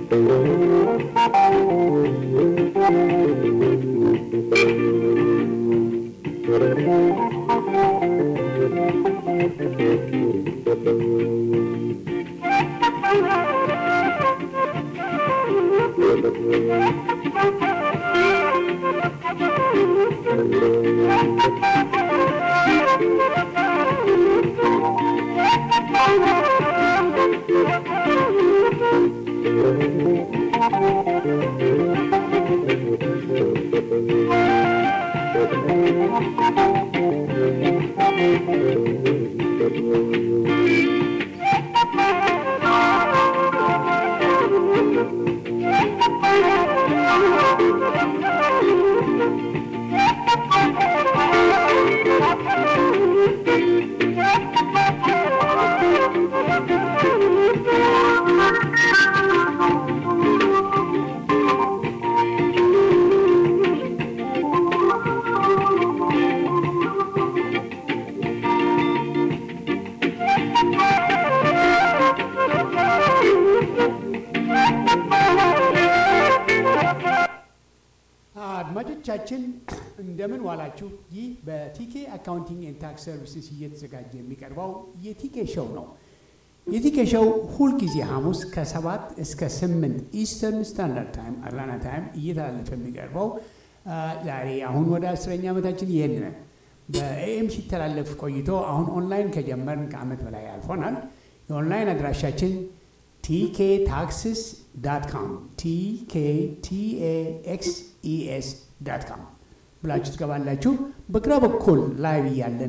አድማጮቻችን እንደምን ዋላችሁ። ይህ በቲኬ አካውንቲንግ ኤንድ ታክስ ሰርቪስስ እየተዘጋጀ የሚቀርበው የቲኬ ሾው ነው። የቲኬ ሾው ሁልጊዜ ሐሙስ ከሰባት እስከ ስምንት ኢስተርን ስታንዳርድ ታይም አትላንታ ታይም እየተላለፈ የሚቀርበው ዛሬ አሁን ወደ አስረኛ ዓመታችን ይሄን ነን። በኤኤም ሲተላለፍ ቆይቶ አሁን ኦንላይን ከጀመርን ከዓመት በላይ አልፎናል። የኦንላይን አድራሻችን ቲኬ ታክስስ ዳት ካም ቲኬ ቲኤኤክስ ኢኤስ ዳት ካም ብላችሁ ትገባላችሁ። በግራ በኩል ላይቭ እያለን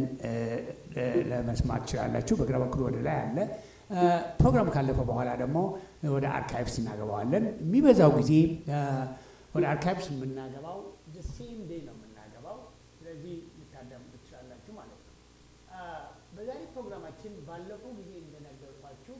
ለመስማት ትችላላችሁ። በግራ በኩል ወደ ላይ አለ። ፕሮግራም ካለፈ በኋላ ደግሞ ወደ አርካይቭስ እናገባዋለን። የሚበዛው ጊዜ ወደ አርካይቭስ የምናገባው ሴም ዴይ ነው የምናገባው። ስለዚህ ልታዳምጡ ትችላላችሁ ማለት ነው። በዛሬ ፕሮግራማችን ባለፈው ጊዜ እንደነገርኳችሁ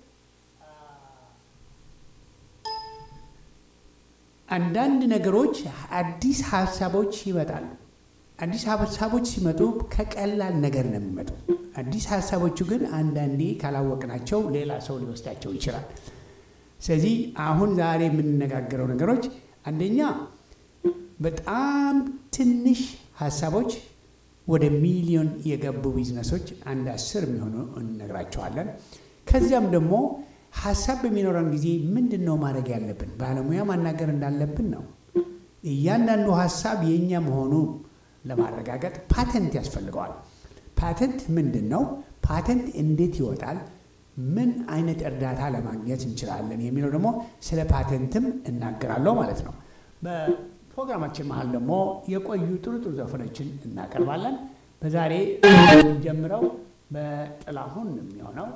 አንዳንድ ነገሮች አዲስ ሀሳቦች ይመጣሉ። አዲስ ሀሳቦች ሲመጡ ከቀላል ነገር ነው የሚመጡ። አዲስ ሀሳቦቹ ግን አንዳንዴ ካላወቅናቸው ሌላ ሰው ሊወስዳቸው ይችላል። ስለዚህ አሁን ዛሬ የምንነጋገረው ነገሮች አንደኛ በጣም ትንሽ ሀሳቦች ወደ ሚሊዮን የገቡ ቢዝነሶች አንድ አስር የሚሆኑ እንነግራቸዋለን። ከዚያም ደግሞ ሀሳብ በሚኖረን ጊዜ ምንድን ነው ማድረግ ያለብን? ባለሙያ ማናገር እንዳለብን ነው። እያንዳንዱ ሀሳብ የእኛ መሆኑ ለማረጋገጥ ፓተንት ያስፈልገዋል። ፓተንት ምንድን ነው? ፓተንት እንዴት ይወጣል? ምን አይነት እርዳታ ለማግኘት እንችላለን? የሚለው ደግሞ ስለ ፓተንትም እናገራለሁ ማለት ነው። በፕሮግራማችን መሀል ደግሞ የቆዩ ጥሩ ጥሩ ዘፈኖችን እናቀርባለን። በዛሬ ጀምረው በጥላሁን የሚሆነው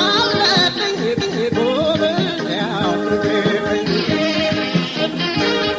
Thank you.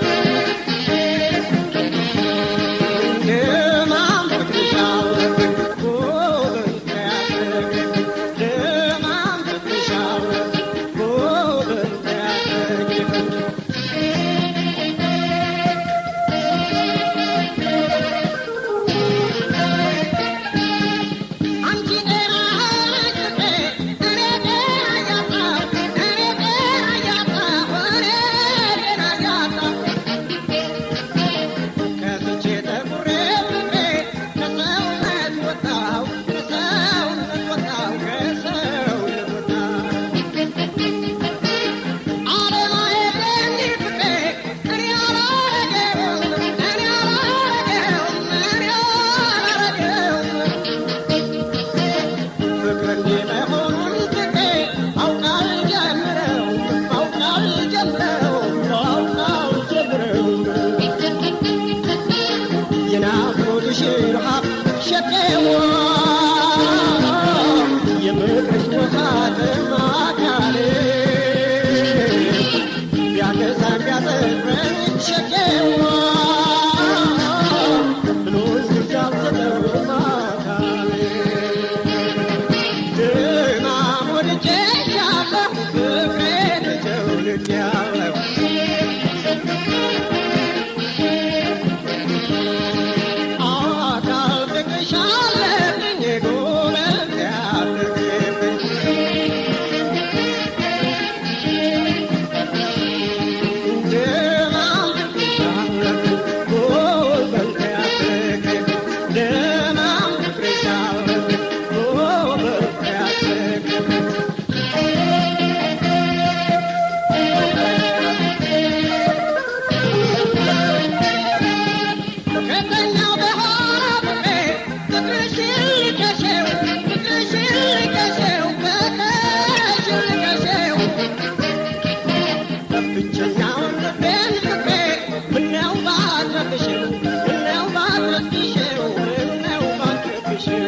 ባትረብሽው ምነው ባትረብሽው ምነው ባትረብሽው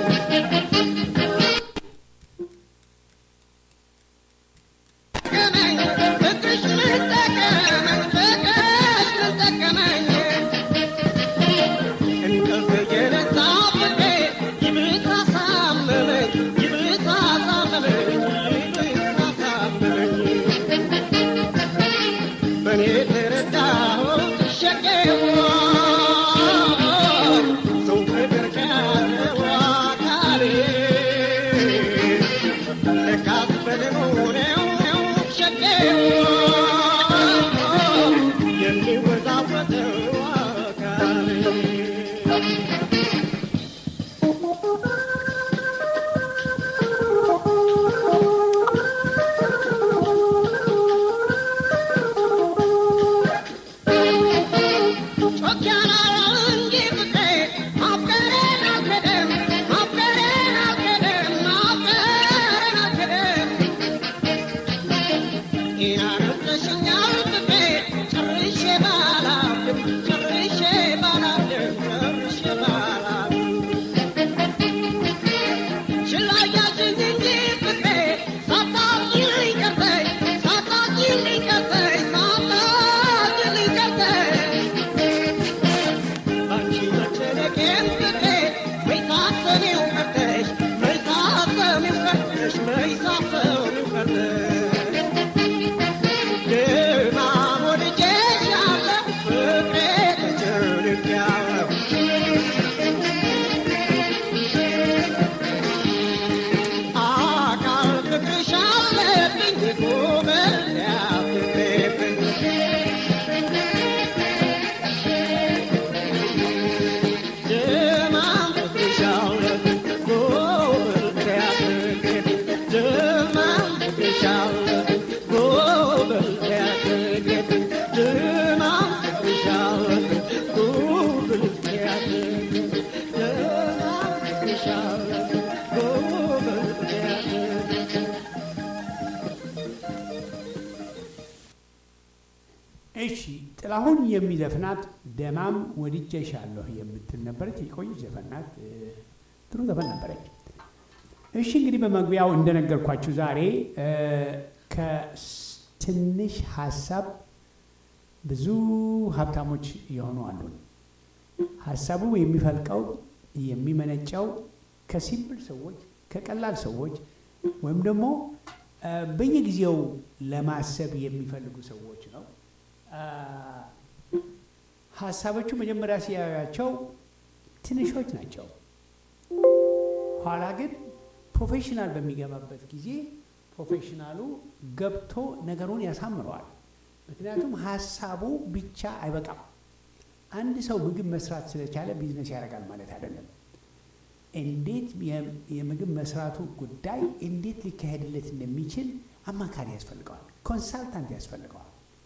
ጠቀመኝ ፍቅርሽ ምን ጠቀመኝ ፍቅርሽ ምን ጠቀመኝ እንቅልፍ የነሳ ፍቅሬ ይብስ አሳመመኝ ይብስ አሳመመኝ ይብስ አሳመመኝ በእኔ ተረዳሁት ሸቄዋ ሰው ፍቅር ከያዘው አካሌ ለካስ በደሙ ነው ሸቄዋ የሚወዛወዘው አካሌ አንቺ መጨነቄን ፍቅሬ መይሳሰኔው ቀርተሽ መይሳሰኔው ቀርተሽ መይሳሰኔው ቀርተሽ ድማም ወድጄሻለሁ ፍቅሬ ተጨንቄያለሁ አካል ፍቅርሽ አለብኝ ጎበዝ ያፍቅሬብኝ ድማም ፍቅርሻለሁ ጎበዝ ያፍቅሬብኝ ድማም ፍቅርሻለሁ ጎበዝ ያፍቅሬብኝ ድማም ፍቅርሻለሁ ጎበዝ ያፍቅሬብኝ ድማም ፍቅርሻለሁ ጎበዝ ያፍቅሬብኝ እሺ ጥላሁን የሚዘፍናት ደማም ወድጄሻለሁ የምትል ነበረች። የቆዩ ዘፈናት እ፣ ጥሩ ዘፈን ነበረች። እሺ እንግዲህ በመግቢያው እንደነገርኳችሁ ዛሬ እ፣ ከትንሽ ሀሳብ ብዙ ሀብታሞች የሆኑ አሉን። ሀሳቡ የሚፈልቀው የሚመነጨው ከሲምፕል ሰዎች ከቀላል ሰዎች ወይም ደግሞ እ፣ በየጊዜው ለማሰብ የሚፈልጉ ሰዎች ነው። አ፣ ሀሳቦቹ መጀመሪያ ሲያዩቸው ትንሾች ናቸው። ኋላ ግን ፕሮፌሽናል በሚገባበት ጊዜ ፕሮፌሽናሉ ገብቶ ነገሩን ያሳምረዋል። ምክንያቱም ሀሳቡ ብቻ አይበቃም። አንድ ሰው ምግብ መስራት ስለቻለ ቢዝነስ ያደርጋል ማለት አይደለም። እንዴት የ- የምግብ መስራቱ ጉዳይ እንዴት ሊካሄድለት እንደሚችል አማካሪ ያስፈልገዋል፣ ኮንሳልታንት ያስፈልገዋል።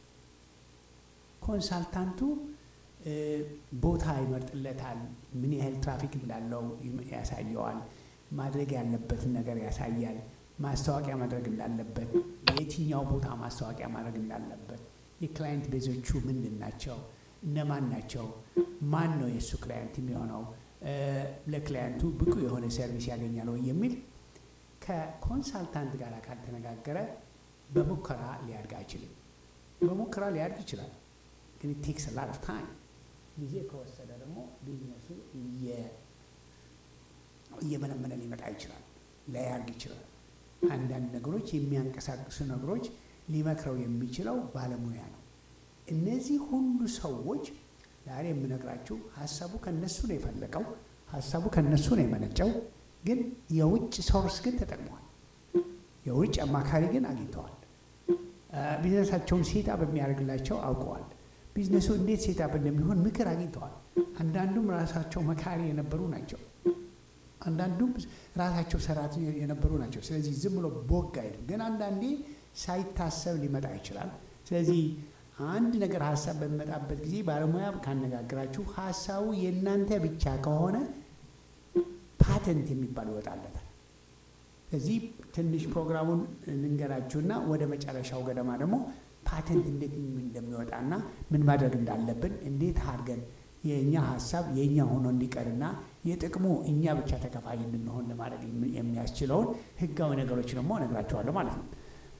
ኮንሳልታንቱ እ፣ ቦታ ይመርጥለታል። ምን ያህል ትራፊክ እንዳለው ይም- ያሳየዋል። ማድረግ ያለበትን ነገር ያሳያል። ማስታወቂያ ማድረግ እንዳለበት፣ በየትኛው ቦታ ማስታወቂያ ማድረግ እንዳለበት፣ የክላይንት ቤዞቹ ምንድን ናቸው፣ እነማን ናቸው፣ ማን ነው የእሱ ክላይንት የሚሆነው፣ እ፣ ለክላይንቱ ብቁ የሆነ ሰርቪስ ያገኛል ወይ የሚል ከኮንሳልታንት ጋር ካልተነጋገረ በሙከራ ሊያድግ አይችልም። በሙከራ ሊያድግ ይችላል፣ ግን ቴክስ ላት ኦፍ ታይም ጊዜ ከወሰደ ደግሞ ቢዝነሱ እየ- እየመነመነ ሊመጣ ይችላል፣ ላያድግ ይችላል። አንዳንድ ነገሮች የሚያንቀሳቅሱ ነገሮች ሊመክረው የሚችለው ባለሙያ ነው። እነዚህ ሁሉ ሰዎች ዛሬ የምነግራችሁ ሀሳቡ ከነሱ ነው የፈለቀው፣ ሀሳቡ ከነሱ ነው የመነጨው። ግን የውጭ ሶርስ ግን ተጠቅመዋል። የውጭ አማካሪ ግን አግኝተዋል። አ፣ ቢዝነሳቸውን ሴታ በሚያደርግላቸው አውቀዋል። ቢዝነሱ እንዴት ሴታፕ እንደሚሆን ምክር አግኝተዋል። አንዳንዱም ራሳቸው መካሪ የነበሩ ናቸው። አንዳንዱም ራሳቸው ሰራተኛ የነበሩ ናቸው። ስለዚህ ዝም ብሎ ቦግ አይልም። ግን አንዳንዴ ሳይታሰብ ሊመጣ ይችላል። ስለዚህ አንድ ነገር ሀሳብ በሚመጣበት ጊዜ ባለሙያ ካነጋግራችሁ ሀሳቡ የእናንተ ብቻ ከሆነ ፓተንት የሚባል ይወጣለታል። ስለዚህ ትንሽ ፕሮግራሙን ልንገራችሁና ወደ መጨረሻው ገደማ ደግሞ ፓተንት እንዴት እንደሚወጣና ምን ማድረግ እንዳለብን እንዴት አድርገን የእኛ ሀሳብ የእኛ ሆኖ እንዲቀርና የጥቅሙ እኛ ብቻ ተከፋይ እንድንሆን ለማድረግ የሚያስችለውን ህጋዊ ነገሮች ደግሞ እነግራቸዋለሁ ማለት ነው።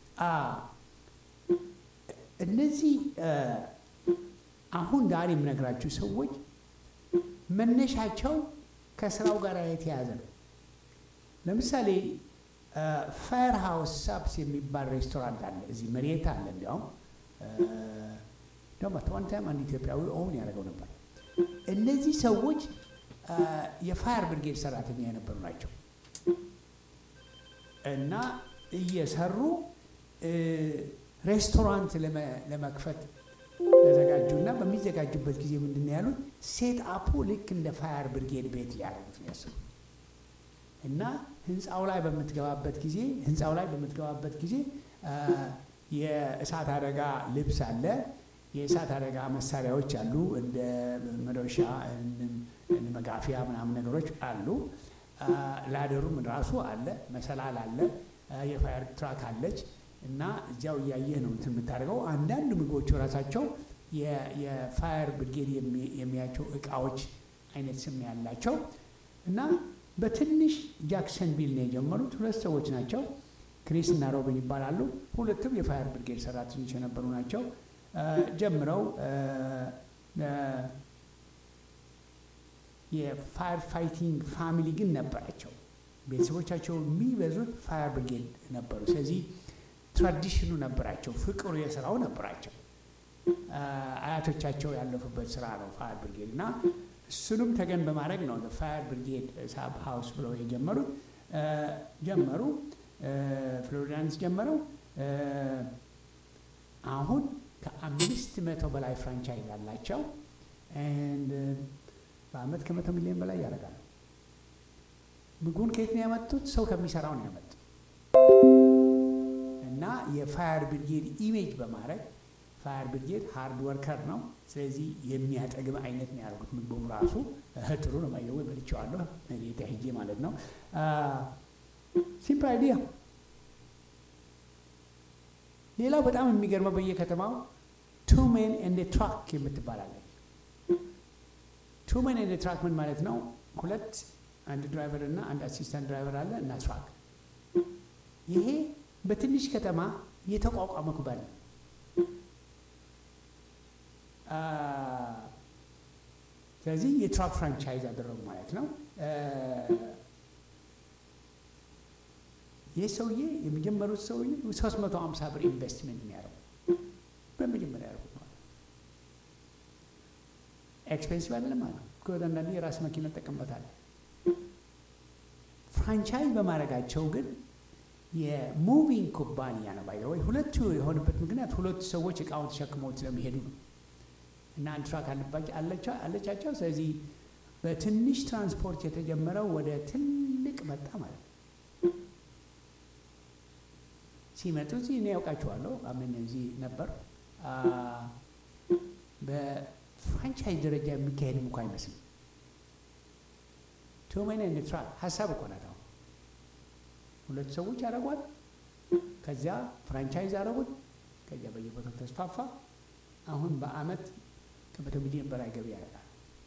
እነዚህ አሁን ዛሬ የምነግራችሁ ሰዎች መነሻቸው ከስራው ጋር የተያያዘ ነው። ለምሳሌ ፋየር ሃውስ ሳብስ የሚባል ሬስቶራንት አለ እዚህ መሬት አለ። እንዲያውም ደግሞ ዋን ታይም አንድ ኢትዮጵያዊ ኦውን ያደረገው ነበር። እነዚህ ሰዎች የፋየር ብርጌድ ሰራተኛ የነበሩ ናቸው እና እየሰሩ ሬስቶራንት ለመክፈት ተዘጋጁና በሚዘጋጁበት ጊዜ ምንድን ነው ያሉት? ሴት አፑ ልክ እንደ ፋየር ብርጌድ ቤት ሊያደርጉት ነው ያሰቡ እና ህንፃው ላይ በምትገባበት ጊዜ ህንፃው ላይ በምትገባበት ጊዜ የእሳት አደጋ ልብስ አለ፣ የእሳት አደጋ መሳሪያዎች አሉ፣ እንደ መዶሻ፣ መጋፊያ ምናምን ነገሮች አሉ። ላደሩም ራሱ አለ፣ መሰላል አለ፣ የፋየር ትራክ አለች እና እዚያው እያየህ ነው እንትን የምታደርገው። አንዳንድ ምግቦቹ ራሳቸው የፋየር ብርጌድ የሚያቸው እቃዎች አይነት ስም ያላቸው እና በትንሽ ጃክሰን ቢል ነው የጀመሩት። ሁለት ሰዎች ናቸው፣ ክሪስ እና ሮቢን ይባላሉ። ሁለቱም የፋየር ብርጌድ ሰራተኞች የነበሩ ናቸው። ጀምረው የፋየር ፋይቲንግ ፋሚሊ ግን ነበራቸው። ቤተሰቦቻቸው የሚበዙት ፋየር ብርጌድ ነበሩ። ስለዚህ ትራዲሽኑ ነበራቸው፣ ፍቅሩ የስራው ነበራቸው። አያቶቻቸው ያለፉበት ስራ ነው ፋየር ብርጌድ እና እሱንም ተገን በማድረግ ነው ፋየር ብርጌድ ሳብ ሀውስ ብለው የጀመሩት። ጀመሩ ፍሎሪዳንስ ጀመረው። አሁን ከአምስት መቶ በላይ ፍራንቻይዝ አላቸው። በአመት ከመቶ ሚሊዮን በላይ ያደርጋሉ። ምግቡን ከየት ነው ያመጡት? ሰው ከሚሰራው ነው ያመጡት እና የፋየር ብርጌድ ኢሜጅ በማድረግ ፋየር ብርጌድ ሃርድ ወርከር ነው። ስለዚህ የሚያጠግብ አይነት ነው ያደርጉት። ምግቡም ራሱ ጥሩ ነው። ማየው በልቼዋለሁ ሬታ ሄጄ ማለት ነው። ሲምፕል አይዲያ። ሌላው በጣም የሚገርመው በየከተማው ቱ ሜን ኤንድ ትራክ የምትባላለች። ቱ ሜን ኤንድ ትራክ ምን ማለት ነው? ሁለት አንድ ድራይቨር እና አንድ አሲስታንት ድራይቨር አለ እና ትራክ። ይሄ በትንሽ ከተማ የተቋቋመ ኩባንያ ስለዚህ የትራክ ፍራንቻይዝ አደረጉ ማለት ነው። ይህ ሰውዬ የሚጀመሩት ሰውዬ ሶስት መቶ ሀምሳ ብር ኢንቨስትመንት የሚያደርጉ በመጀመሪያ ያደርጉት ማለት ኤክስፔንሲቭ አይደለም ማለት ነው። አንዳንዴ የራስ መኪና ጠቀምበታል። ፍራንቻይዝ በማድረጋቸው ግን የሙቪንግ ኩባንያ ነው ባይ ወይ ሁለቱ የሆነበት ምክንያት ሁለቱ ሰዎች እቃውን ተሸክመው ስለሚሄዱ ነው። እና አንድ ትራክ አለቻቸው። ስለዚህ በትንሽ ትራንስፖርት የተጀመረው ወደ ትልቅ መጣ ማለት ነው። ሲመጡ እዚህ እኔ ያውቃቸዋለሁ። አምን እዚህ ነበር። በፍራንቻይዝ ደረጃ የሚካሄድም እኮ አይመስልም። ቱሜን ኤንድ ትራክ ሀሳብ እኮ ናት። አሁን ሁለት ሰዎች አደረጓት። ከዚያ ፍራንቻይዝ አደረጉት። ከዚያ በየቦታው ተስፋፋ። አሁን በአመት ከመቶ ሚሊዮን በላይ ገቢ ያደርጋል።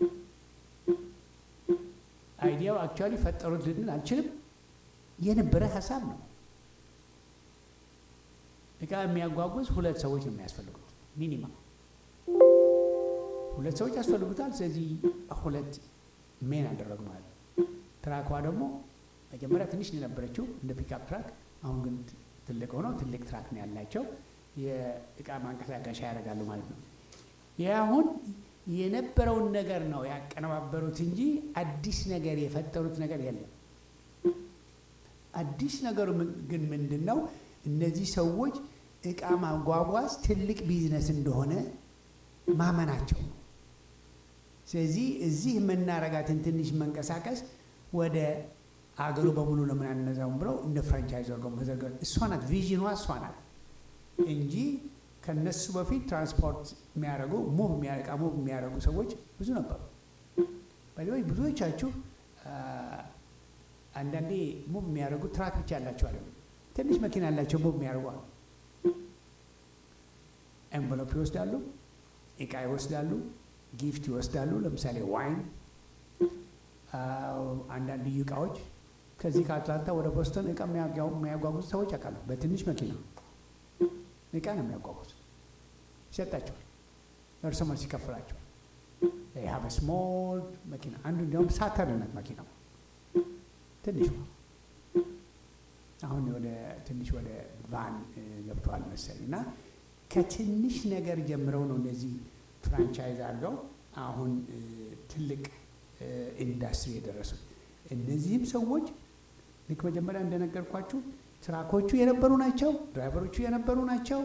አይዲያው አክቹዋሊ ፈጠሩት ልንል አልችልም። የነበረ ሀሳብ ነው። እቃ የሚያጓጉዝ ሁለት ሰዎች ነው የሚያስፈልጉት ሚኒማ ሁለት ሰዎች ያስፈልጉታል። ስለዚህ ሁለት ሜን አደረጉ ማለት ነው። ትራኳ ደግሞ መጀመሪያ ትንሽ ነው የነበረችው እንደ ፒክአፕ ትራክ፣ አሁን ግን ትልቅ ሆነው ትልቅ ትራክ ነው ያላቸው። የእቃ ማንቀሳቀሻ ያደርጋሉ ማለት ነው። ይህ አሁን የነበረውን ነገር ነው ያቀነባበሩት እንጂ አዲስ ነገር የፈጠሩት ነገር የለም። አዲስ ነገሩ ግን ምንድን ነው? እነዚህ ሰዎች እቃ ማጓጓዝ ትልቅ ቢዝነስ እንደሆነ ማመናቸው ነው። ስለዚህ እዚህ የምናረጋትን ትንሽ መንቀሳቀስ ወደ አገሩ በሙሉ ለምን አነዛውም ብለው እንደ ፍራንቻይዝ አድርገው መዘርጋት እሷ ናት ቪዥኗ እሷ ናት እንጂ ከነሱ በፊት ትራንስፖርት የሚያደርጉ ሙቭ የሚያረቃ ሙቭ የሚያደርጉ ሰዎች ብዙ ነበሩ። በዚህ ብዙዎቻችሁ አንዳንዴ ሙቭ የሚያደርጉ ትራክ ብቻ ያላቸው አለ ትንሽ መኪና ያላቸው ሙቭ የሚያደርጉ አሉ። ኤንቨሎፕ ይወስዳሉ፣ እቃ ይወስዳሉ፣ ጊፍት ይወስዳሉ። ለምሳሌ ዋይን፣ አንዳንድ ልዩ እቃዎች ከዚህ ከአትላንታ ወደ ቦስተን እቃ የሚያጓጉዙ ሰዎች አውቃሉ። በትንሽ መኪና እቃ ነው የሚያጓጉዙ። ይሰጣቸዋል፣ እርስ መልስ ይከፍላቸዋል። ሀበ ስሞል መኪና አንዱ እንዲያውም ሳተርነት መኪናው ትንሽ አሁን ወደ ትንሽ ወደ ቫን ገብተዋል መሰለኝ እና ከትንሽ ነገር ጀምረው ነው እነዚህ ፍራንቻይዝ አድርገው አሁን ትልቅ ኢንዱስትሪ የደረሱት። እነዚህም ሰዎች ልክ መጀመሪያ እንደነገርኳችሁ ትራኮቹ የነበሩ ናቸው፣ ድራይቨሮቹ የነበሩ ናቸው።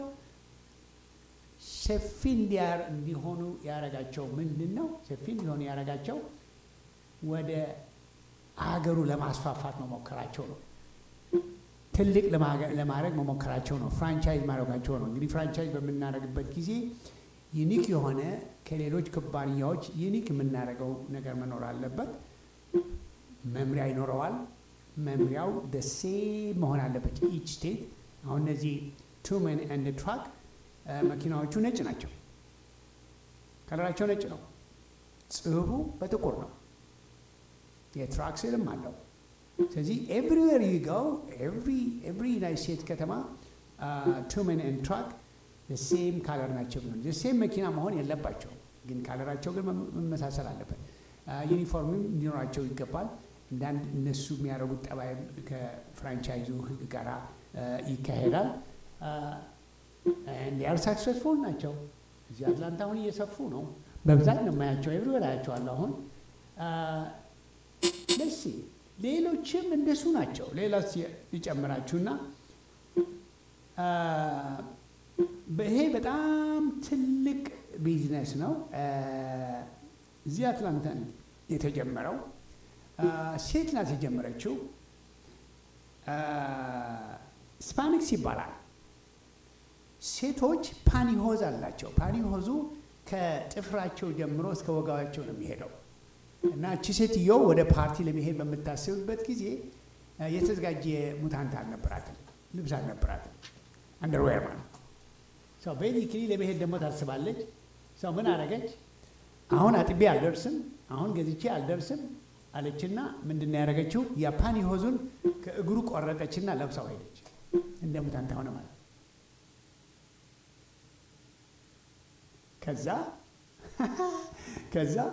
ሰፊ እንዲሆኑ ያረጋቸው ምንድን ነው? ሰፊ እንዲሆኑ ያረጋቸው ወደ አገሩ ለማስፋፋት መሞከራቸው ነው። ትልቅ ለማድረግ መሞከራቸው ነው። ፍራንቻይዝ ማድረጋቸው ነው። እንግዲህ ፍራንቻይዝ በምናደርግበት ጊዜ ዩኒክ የሆነ ከሌሎች ኩባንያዎች ዩኒክ የምናደርገው ነገር መኖር አለበት። መምሪያ ይኖረዋል። መምሪያው ደሴ መሆን አለበት። ኢች ስቴት አሁን እነዚህ ቱመን ኤንድ ትራክ መኪናዎቹ ነጭ ናቸው። ከለራቸው ነጭ ነው። ጽሁፉ በጥቁር ነው። የትራክ ስልም አለው። ስለዚህ ኤቭሪዌር ዩ ጎ ኤቭሪ ዩናይት ስቴትስ ከተማ ቱመን ኤንድ ትራክ ሴም ካለር ናቸው። ቢሆን ሴም መኪና መሆን የለባቸው፣ ግን ካለራቸው ግን መመሳሰል አለበት። ዩኒፎርምም እንዲኖራቸው ይገባል። እንዳንድ እነሱ የሚያደርጉት ጠባይ ከፍራንቻይዙ ሕግ ጋር ይካሄዳል። ሊያር ሳክሰስፉል ናቸው። እዚህ አትላንታ አሁን እየሰፉ ነው። በብዛት ነው የማያቸው። ኤቭሪዌር አያቸዋለሁ አሁን ለሲ ሌሎችም እንደሱ ናቸው። ሌላ ይጨምራችሁና ይሄ በጣም ትልቅ ቢዝነስ ነው። እዚህ አትላንታ የተጀመረው ሴት ናት የጀመረችው። ስፓኒክስ ይባላል። ሴቶች ፓኒሆዝ አላቸው። ፓኒሆዙ ከጥፍራቸው ጀምሮ እስከ ወገባቸው ነው የሚሄደው እና እቺ ሴትዮ ወደ ፓርቲ ለመሄድ በምታስብበት ጊዜ የተዘጋጀ ሙታንት አልነበራትም፣ ልብስ አልነበራትም፣ አንደርዌር ማለት ሰው ቤዚክሊ ለመሄድ ደግሞ ታስባለች። ሰው ምን አደረገች? አሁን አጥቤ አልደርስም፣ አሁን ገዝቼ አልደርስም አለችና ምንድን ነው ያደረገችው? የፓኒ ሆዙን ከእግሩ ቆረጠችና ለብሳው ሄደች። እንደ ሙታንት ሆነ ማለት ከዛ ከዛ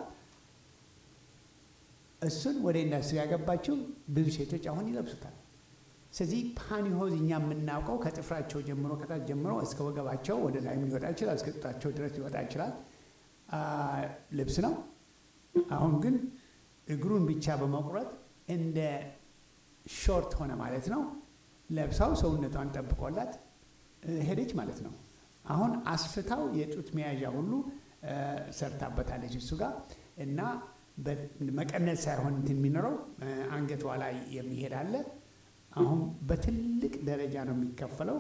እሱን ወደ ኢንዱስትሪ ያገባቸው ብዙ ሴቶች አሁን ይለብሱታል። ስለዚህ ፓኒሆዝ እኛ የምናውቀው ከጥፍራቸው ጀምሮ ከታች ጀምሮ እስከ ወገባቸው ወደ ላይም ሊወጣ ይችላል፣ እስከ ጡታቸው ድረስ ሊወጣ ይችላል ልብስ ነው። አሁን ግን እግሩን ብቻ በመቁረጥ እንደ ሾርት ሆነ ማለት ነው። ለብሳው ሰውነቷን ጠብቆላት ሄደች ማለት ነው። አሁን አስፍታው የጡት መያዣ ሁሉ ሰርታበታለች እሱ ጋር እና መቀነት ሳይሆን እንትን የሚኖረው አንገቷ ላይ የሚሄድ አለ። አሁን በትልቅ ደረጃ ነው የሚከፈለው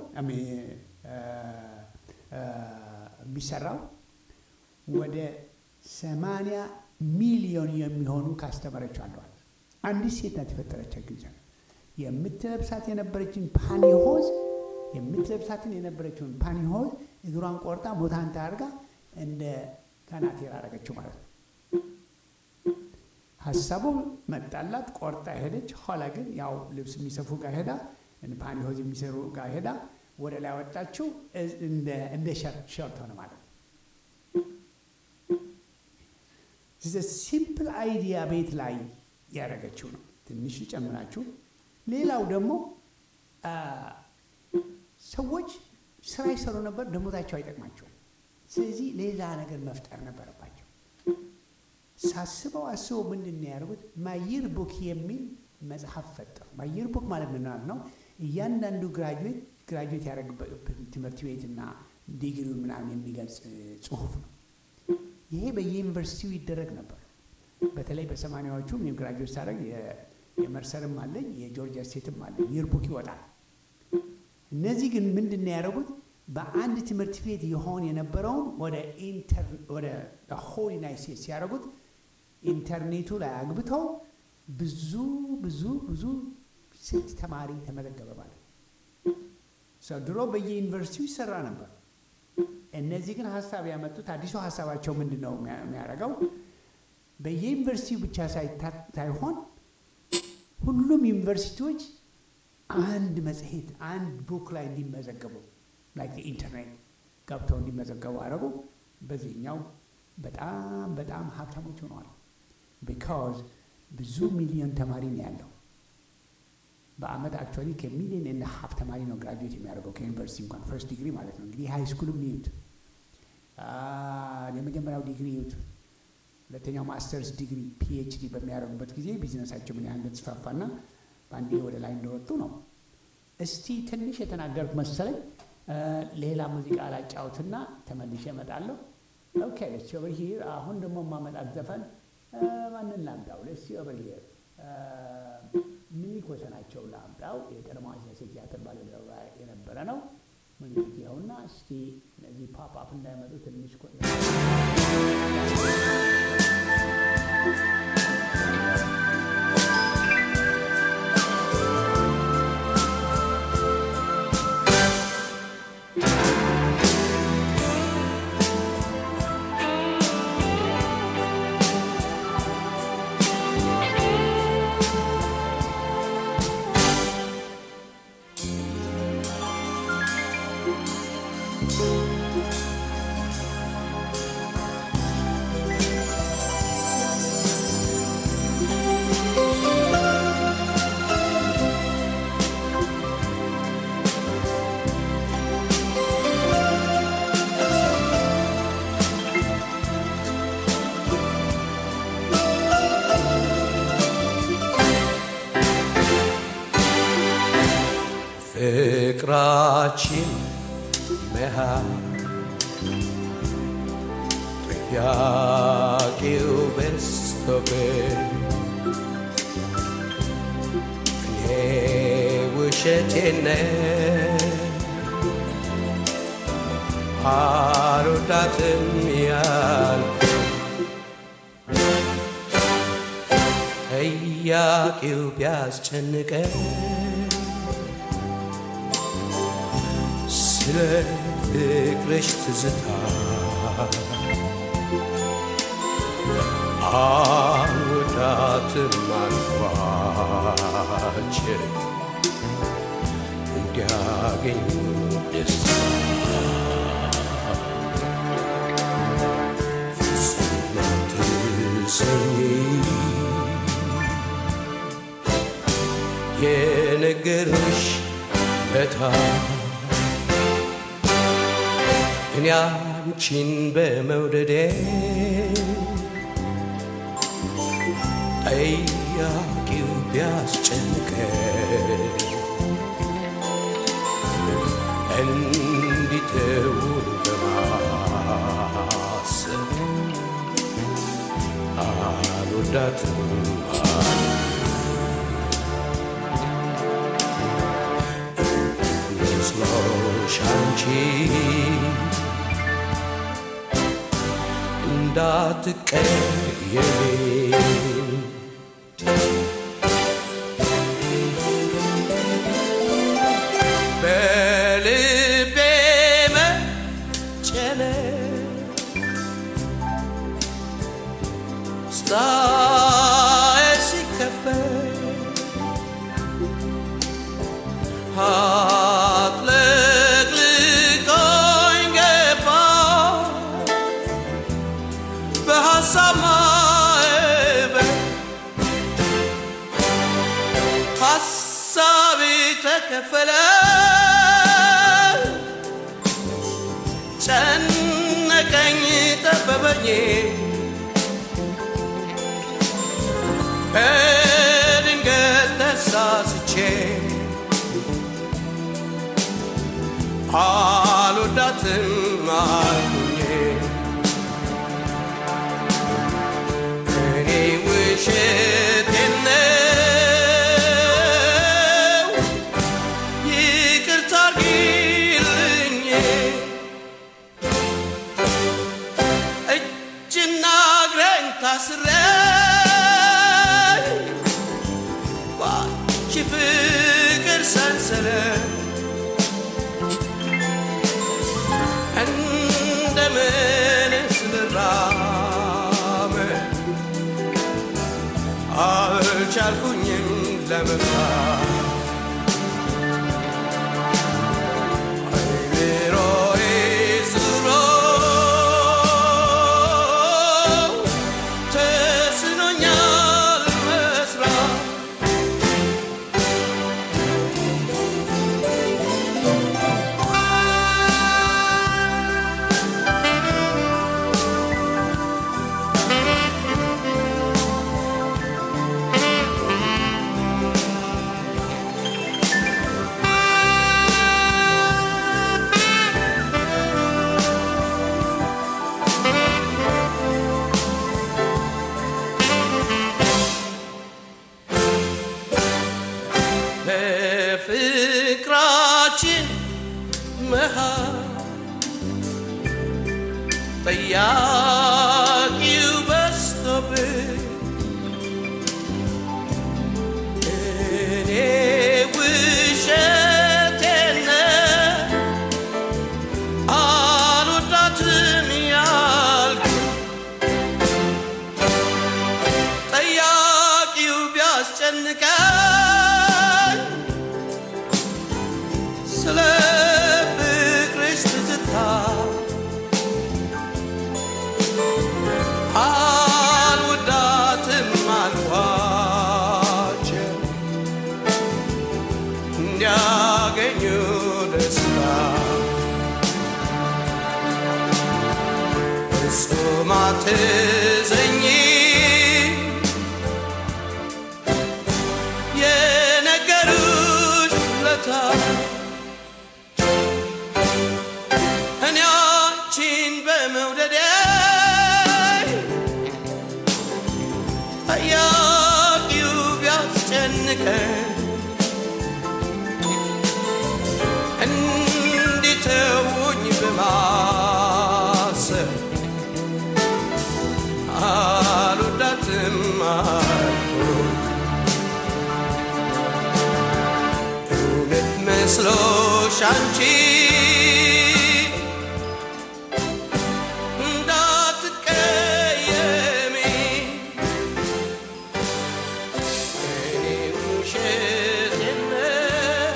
የሚሰራው። ወደ ሰማንያ ሚሊዮን የሚሆኑ ካስተመረች አለዋል። አንዲት ሴት ናት የፈጠረች ጊዜ የምትለብሳት የነበረችን ፓኒሆዝ የምትለብሳትን የነበረችውን ፓኒሆዝ እግሯን ቆርጣ ቦታንታ አድርጋ እንደ ካናቴራ አደረገችው ማለት ነው። ሀሳቡ መጣላት፣ ቆርጣ ሄደች። ኋላ ግን ያው ልብስ የሚሰፉ ጋር ሄዳ ፓኒሆዝ የሚሰሩ ጋር ሄዳ ወደ ላይ ወጣችው። እንደ ሸርት ሆነ ማለት ነው። ሲምፕል አይዲያ ቤት ላይ ያደረገችው ነው። ትንሽ ጨምራችሁ። ሌላው ደግሞ ሰዎች ስራ ይሰሩ ነበር፣ ደሞዛቸው አይጠቅማቸውም። ስለዚህ ሌላ ነገር መፍጠር ነበረባቸው። ሳስበው አስበው ምንድን ነው ያደርጉት? ማይር ቡክ የሚል መጽሐፍ ፈጠሩ። ማይር ቡክ ማለት ምን ማለት ነው? እያንዳንዱ ግራጁዌት ግራጁዌት ያደረግበት ትምህርት ቤትና ዲግሪው ምናምን የሚገልጽ ጽሁፍ ነው። ይሄ በየዩኒቨርሲቲው ይደረግ ነበር። በተለይ በሰማኒያዎቹ እኔም ግራጁዌት ሳደርግ የመርሰርም አለኝ የጆርጂያ ስቴትም አለኝ ይር ቡክ ይወጣል። እነዚህ ግን ምንድን ነው ያደረጉት? በአንድ ትምህርት ቤት የሆን የነበረውን ወደ ሆል ዩናይት ስቴትስ ሲያደርጉት ኢንተርኔቱ ላይ አግብተው ብዙ ብዙ ብዙ ስንት ተማሪ ተመዘገበ ማለት ነው። ድሮ በየዩኒቨርሲቲው ይሰራ ነበር። እነዚህ ግን ሀሳብ ያመጡት አዲሱ ሀሳባቸው ምንድን ነው የሚያደርገው? በየዩኒቨርሲቲው ብቻ ሳይሆን ሁሉም ዩኒቨርሲቲዎች አንድ መጽሔት አንድ ቡክ ላይ እንዲመዘገቡ ላይክ ኢንተርኔት ገብተው እንዲመዘገቡ አደረጉ። በዚህኛው በጣም በጣም ሀብታሞች ሆነዋል። ቢካዝ ብዙ ሚሊዮን ተማሪ ነው ያለው። በአመት አክቹዋሊ ከሚሊዮን እና ሀፍ ተማሪ ነው ግራጁዌት የሚያደርገው ከዩኒቨርሲቲ እንኳን ፈርስት ዲግሪ ማለት ነው። እንግዲህ ሃይ ስኩልም ይዩት፣ የመጀመሪያው ዲግሪ ይዩት፣ ሁለተኛው ማስተርስ ዲግሪ ፒኤችዲ በሚያደርጉበት ጊዜ ቢዝነሳቸው ምን ያህል እንደተስፋፋና በአንዴ ወደ ላይ እንደወጡ ነው። እስቲ ትንሽ የተናገርኩት መሰለኝ። ሌላ ሙዚቃ ላጫውትና ተመልሼ እመጣለሁ። ኦኬ ሌትስ ሲ ኦቨር ሂር። አሁን ደግሞ ማመጣት ዘፈን ማንን ላምጣው? ሌትስ ሲ ኦቨር ሂር ሚኒክ ወሰናቸው ላምጣው። የቀድሞ ሴ ቲያትር ባልደረባ የነበረ ነው። ሙዚቃ ይኸውና። እስቲ እነዚህ ፓፕ አፕ እንዳይመጡ ትንሽ ፍቅራችን መሃል ጥያቄው በዝቶብኝ እኔ ውሸቴን አልወዳትም ያልኩ ጥያቄው ቢያስጨንቀኝ ስለ ፍቅርሽ ትዝታ አልወዳትም አልኳቸው እንዲያገኙ ደስታ ፍጹም አትሰኝ የነገርሽ በታ እኔ አንቺን በመውደዴ ጠያቂው ቢያስጨንቀ እንዲተው በማሰብ አልወዳትም መስሎሽ አንቺ እንዳትቀየሚ በልቤ መጨነቅ ስታይ ሲከፈት አጥለቅልቆኝ ገባ በሐሳብ ማዕበል ሐሳቤ ተከፈለ ጨነቀኝ ጠበበኝ በድንገት ተሳስቼ አልወዳትም አልኩኝ እኔ ውሸቴን ነው ይቅርታ አድርጊልኝ እጅና እግሬን ታስሬ ባንቺ ፍቅር ሰንሰለት አልቻልኩኝም ለመፍታት አይምሮዬ ዙሮ ተስኖኛል መስራት በፍቅራችን መሃል ጠያቂው በዝቶብኝ እኔ ውሸቴን ነው አልወዳትም ያልኩ ጠያቂው ቢያስጨንቀኝ ስለ ፍቅርሽ ትዝታ አልወዳትም አልኳቸው እንዲያገኙ ደስታ ፍጹም አትዘኝ የነገሩሽ ለታ እኔ አንቺን በመውደዴ ጠያቂው ቢያስጨንቀኝ እንዲተውኝ በማሰብ አልወዳትም አልኩኝ። እውነት መስሎሽ አንቺ እንዳትቀየሚ እኔ ውሸቴን ነው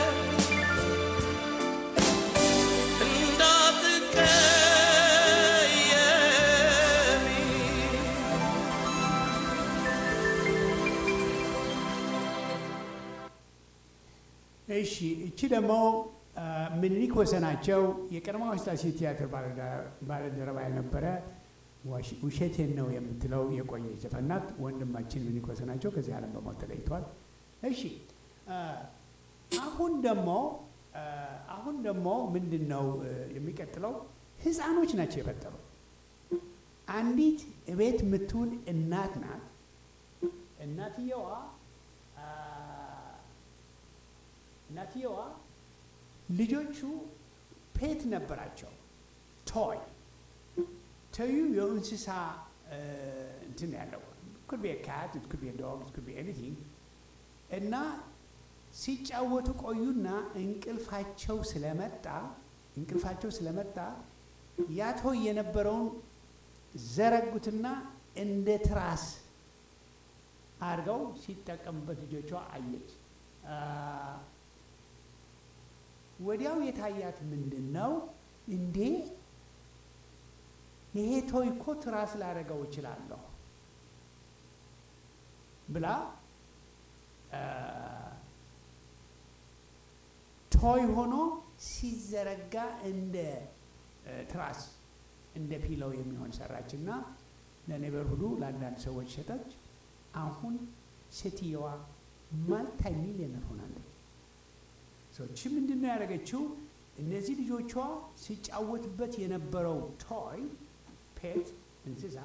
እንዳትቀየሚ እሺ እቺ ደግሞ ምኒልክ ወሰናቸው የቀድሞው ስላሴ ቲያትር ባልደረባ የነበረ ዋሽ- ውሸቴን ነው የምትለው የቆየ ዘፈን ናት። ወንድማችን ምኒልክ ወሰናቸው ከዚህ ዓለም በሞት ተለይቷል። እሺ አ፣ አሁን ደግሞ አ፣ አሁን ደግሞ ምንድን ነው እ፣ የሚቀጥለው ህፃኖች ናቸው የፈጠሩ አንዲት እቤት የምትውል እናት ናት። እናትየዋ አ፣ እናትየዋ ልጆቹ ፔት ነበራቸው ቶይ ተዩ የእንስሳ እ፣ እንትን ያለው ኩድ ቢ ካት ኩድ ቢ ዶግ ኩድ ቢ ኤኒቲንግ እና ሲጫወቱ ቆዩና እንቅልፋቸው ስለመጣ እንቅልፋቸው ስለመጣ ያ ቶይ የነበረውን ዘረጉትና እንደ ትራስ አድርገው ሲጠቀሙበት ልጆቿ አየች። አ፣ ወዲያው የታያት ምንድን ነው እንዴ ይሄ ቶይ እኮ ትራስ ላደረገው እችላለሁ ብላ አ፣ ቶይ ሆኖ ሲዘረጋ እንደ እ፣ ትራስ እንደ ፒለው የሚሆን ሰራች እና ለኔበር ሁሉ ለአንዳንድ ሰዎች ሸጠች። አሁን ሴትየዋ ማልታይ ሚሊዮነር ሆናለች። ሰዎች ምንድን ነው ያደረገችው? እነዚህ ልጆቿ ሲጫወትበት የነበረው ቶይ ፔት እንስሳ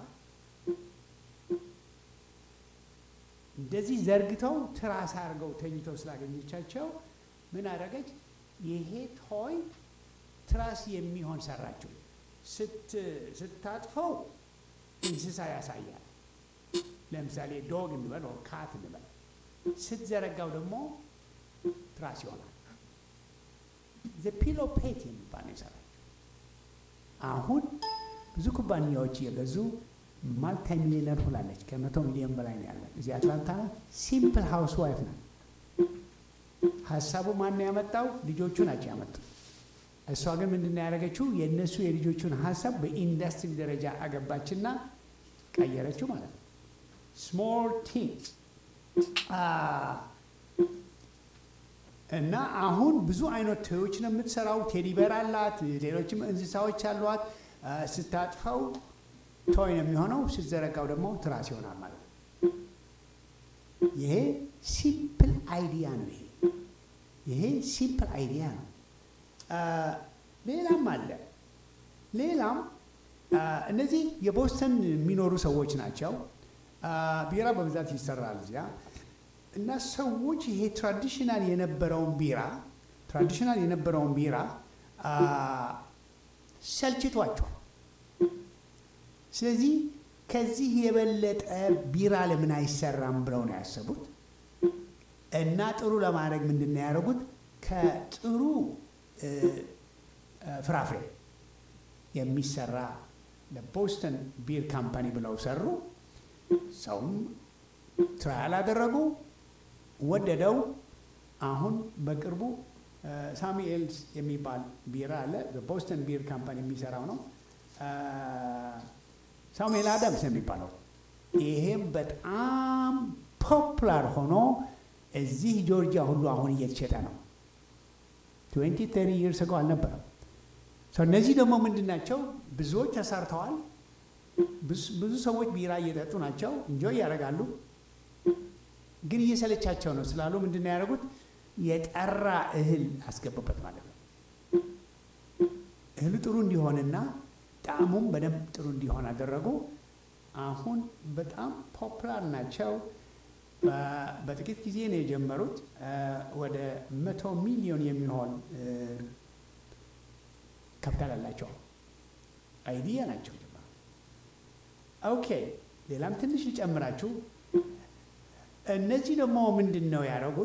እንደዚህ ዘርግተው ትራስ አድርገው ተኝተው ስላገኘቻቸው ምን አደረገች? ይሄ ቶይ ትራስ የሚሆን ሰራችው። ስት ስታጥፈው እንስሳ ያሳያል። ለምሳሌ ዶግ እንበል ወር ካት እንበል። ስትዘረጋው ደግሞ ትራስ ይሆናል። ዘ ፒሎ ፔት የሚባል ነው የሰራችው። አሁን ብዙ ኩባንያዎች እየገዙ ማልታ ሚሊዮነር ሆላለች። ከመቶ ሚሊዮን በላይ ነው ያለ እዚህ አትላንታ ናት። ሲምፕል ሃውስ ዋይፍ ናት። ሀሳቡ ማን ነው ያመጣው? ልጆቹ ናቸው ያመጡት። እሷ ግን ምንድን ነው ያደረገችው? የእነሱ የልጆቹን ሀሳብ በኢንዱስትሪ ደረጃ አገባችና ቀየረችው ማለት ነው። ስሞል ቲንግስ እና አሁን ብዙ አይነት ቶዮች ነው የምትሰራው። ቴዲበር አላት፣ ሌሎችም እንስሳዎች አሏት። አ፣ ስታጥፈው ቶይ ነው የሚሆነው፣ ስትዘረጋው ደግሞ ትራስ ይሆናል ማለት ነው። ይሄ ሲምፕል አይዲያ ነው። ይሄ ይሄ ሲምፕል አይዲያ ነው። አ፣ ሌላም አለ። ሌላም አ፣ እነዚህ የቦስተን የሚኖሩ ሰዎች ናቸው። አ፣ ቢራ በብዛት ይሰራል እዚያ እና ሰዎች ይሄ ትራዲሽናል የነበረውን ቢራ ትራዲሽናል የነበረውን ቢራ አ፣ ሰልችቷቸዋል። ስለዚህ ከዚህ የበለጠ ቢራ ለምን አይሰራም ብለው ነው ያሰቡት። እና ጥሩ ለማድረግ ምንድን ነው ያደረጉት? ከጥሩ እ፣ እ፣ ፍራፍሬ የሚሰራ ለቦስተን ቢር ካምፓኒ ብለው ሰሩ። ሰውም ትራያል አደረጉ፣ ወደደው። አሁን በቅርቡ ሳሙኤልስ የሚባል ቢራ አለ። በቦስተን ቢር ካምፓኒ የሚሰራው ነው። አ፣ ሳሙኤል አዳምስ የሚባለው ይሄም በጣም ፖፕላር ሆኖ እዚህ ጆርጂያ ሁሉ አሁን እየተሸጠ ነው። ትዌንቲ ተሪ ይርስ ገው አልነበረም። ሰው እነዚህ ደግሞ ምንድን ናቸው? ብዙዎች ተሰርተዋል። ብዙ- ብዙ ሰዎች ቢራ እየጠጡ ናቸው፣ እንጆይ ያደርጋሉ። ግን እየሰለቻቸው ነው ስላሉ ምንድን ነው ያደረጉት? የጠራ እህል አስገቡበት ማለት ነው። እህሉ ጥሩ እንዲሆንና ጣዕሙም በደንብ ጥሩ እንዲሆን አደረጉ። አሁን በጣም ፖፕላር ናቸው። በ- በጥቂት ጊዜ ነው የጀመሩት። አ፣ ወደ መቶ ሚሊዮን የሚሆን እ፣ ካፒታል አላቸው። አይዲያ ናቸው። ኦኬ ሌላም ትንሽ ልጨምራችሁ። እነዚህ ደግሞ ምንድን ነው ያደረጉት?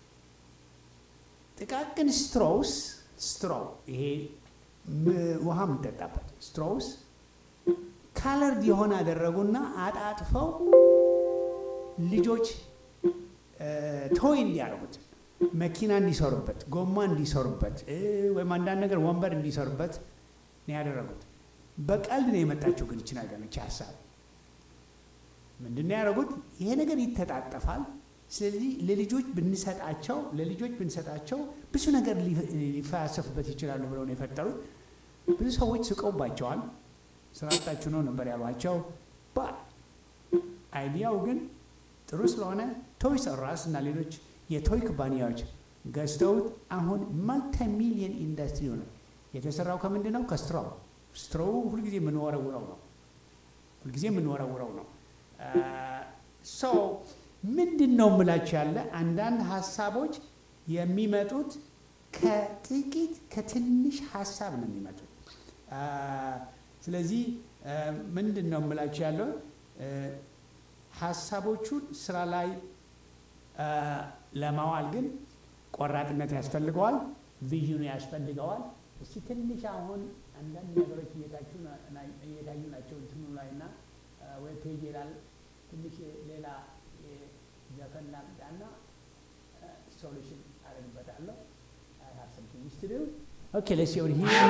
ጥቃቅን ስትሮውስ ስትሮው ይሄ ም- ውሃ የምንጠጣበት ስትሮውስ ካለርድ የሆነ አደረጉና አጣጥፈው ልጆች ቶይ እንዲያደርጉት መኪና እንዲሰሩበት፣ ጎማ እንዲሰሩበት እ፣ ወይም አንዳንድ ነገር ወንበር እንዲሰሩበት ነው ያደረጉት። በቀልድ ነው የመጣችው። ግን ይችን ነገር ነች ሀሳብ ምንድን ነው ያደረጉት? ይሄ ነገር ይተጣጠፋል። ስለዚህ ለልጆች ብንሰጣቸው ለልጆች ብንሰጣቸው ብዙ ነገር ሊ- ሊፈያሰፉበት ይችላሉ ብለው ነው የፈጠሩት። ብዙ ሰዎች ስቀውባቸዋል። ስራጣችሁ ነው ነበር ያሏቸው። ባ አይዲያው ግን ጥሩ ስለሆነ ቶይስ አር አስ እና ሌሎች የቶይ ኩባንያዎች ገዝተውት አሁን ማልቲ ሚሊየን ኢንዱስትሪ ሆነ። የተሰራው ከምንድን ነው? ከስትሮው ስትሮው ሁልጊዜ የምንወረውረው ነው። ሁልጊዜ የምንወረውረው ነው። ሰው ምንድን ነው የምላችሁ ያለ አንዳንድ ሀሳቦች የሚመጡት ከጥቂት ከትንሽ ሀሳብ ነው የሚመጡት። አ፣ ስለዚህ አ፣ ምንድን ነው የምላችሁ ያለው አ፣ ሀሳቦቹን ስራ ላይ አ፣ ለማዋል ግን ቆራጥነት ያስፈልገዋል፣ ቪዥኑ ያስፈልገዋል። እስቲ ትንሽ አሁን አንዳንድ ነገሮች እየታዩ ና- ና- እየታዩ ናቸው እንትኑ ላይ እና ዌብ ፔጅ ይላል ትንሽ ሌላ ዘፈን ላምጣና ሶሉሽን አደርግበታለሁ። I have some things to do. Okay, let's see over here.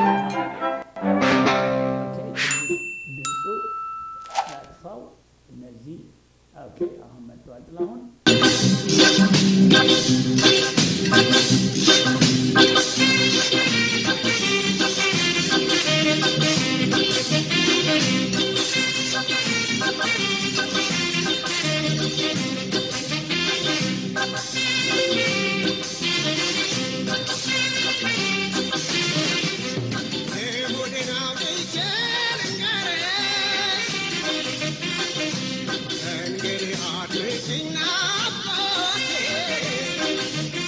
Okay, ድምፁ ያጥፋው። እነዚህ ኦኬ፣ አሁን መጥተዋል። ጥላሁን እንግዲህ አድምጪኝ ናፍቆቴ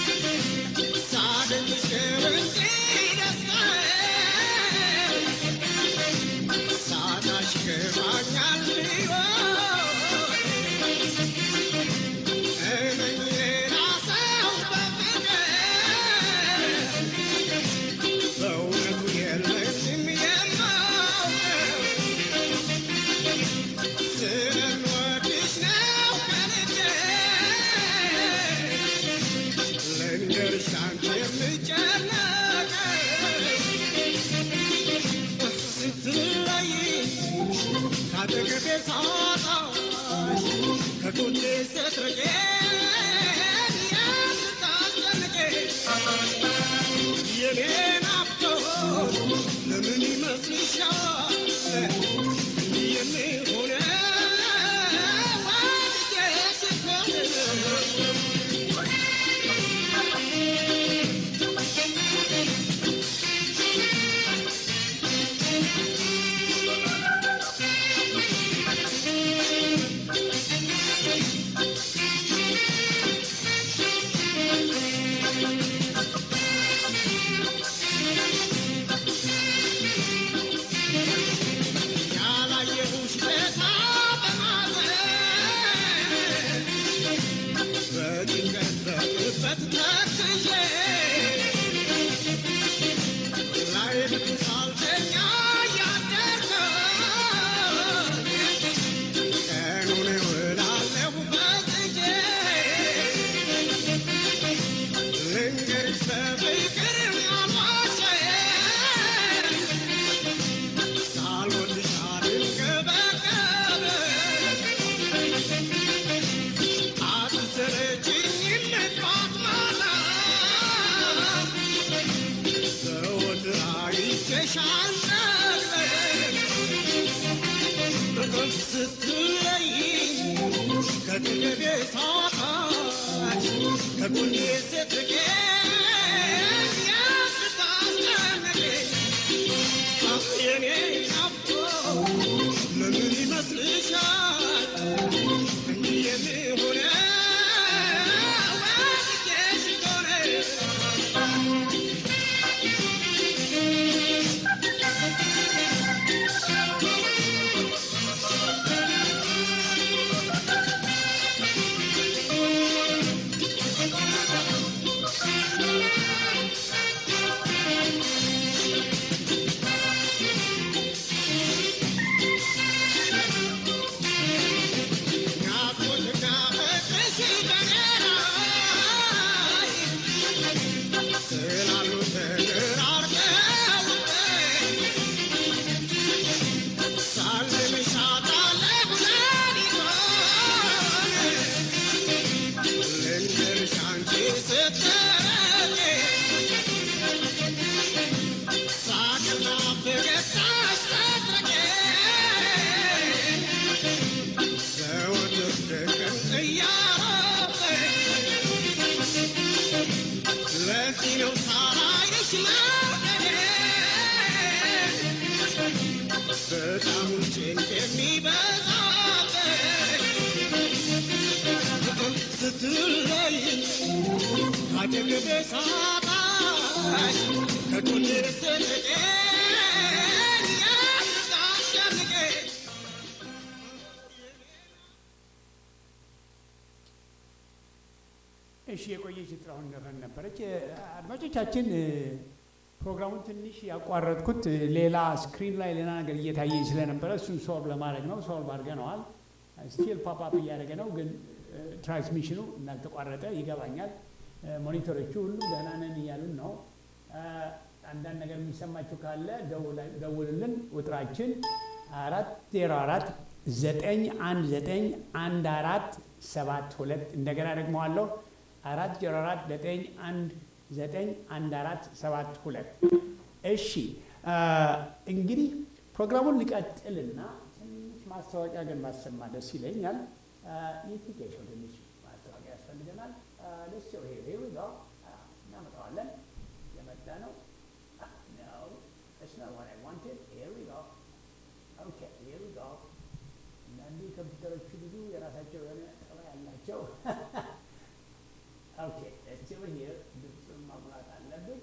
እሺ የቆየች ጥላሁን ዘፈን ነበረች። አድማጮቻችን ፕሮግራሙን ትንሽ ያቋረጥኩት ሌላ ስክሪን ላይ ሌላ ነገር እየታየኝ ስለነበረ እሱን ሶልቭ ለማድረግ ነው። ሶልቭ አድርገነዋል። ስቲል ፓፕአፕ እያደረገ ነው፣ ግን ትራንስሚሽኑ እንዳልተቋረጠ ይገባኛል። ሞኒተሮቹ ሁሉም ደህና ነን እያሉን ነው። አንዳንድ ነገር የሚሰማችሁ ካለ ደውልልን። ቁጥራችን አራት ዜሮ አራት ዘጠኝ አንድ ዘጠኝ አንድ አራት ሰባት ሁለት እንደገና ደግመዋለሁ አራት ዜሮ አራት ዘጠኝ አንድ ዘጠኝ አንድ አራት ሰባት ሁለት እሺ እንግዲህ ፕሮግራሙን ሊቀጥልና ትንሽ ማስታወቂያ ግን ማሰማ ደስ ይለኛል የቲኬሽን ትንሽ ማስታወቂያ ያስፈልገናል ደስ ይሄ እናመጣዋለን የመጣ ነው ነው That's not what I wanted. Here we go. Okay, here we go. አንዳንዱ ኮምፒውተሮቹ ብዙ የራሳቸው የሆነ ጠባይ አላቸው። ኦኬ let's see over here. ድምፁን ማሙላት አለብን።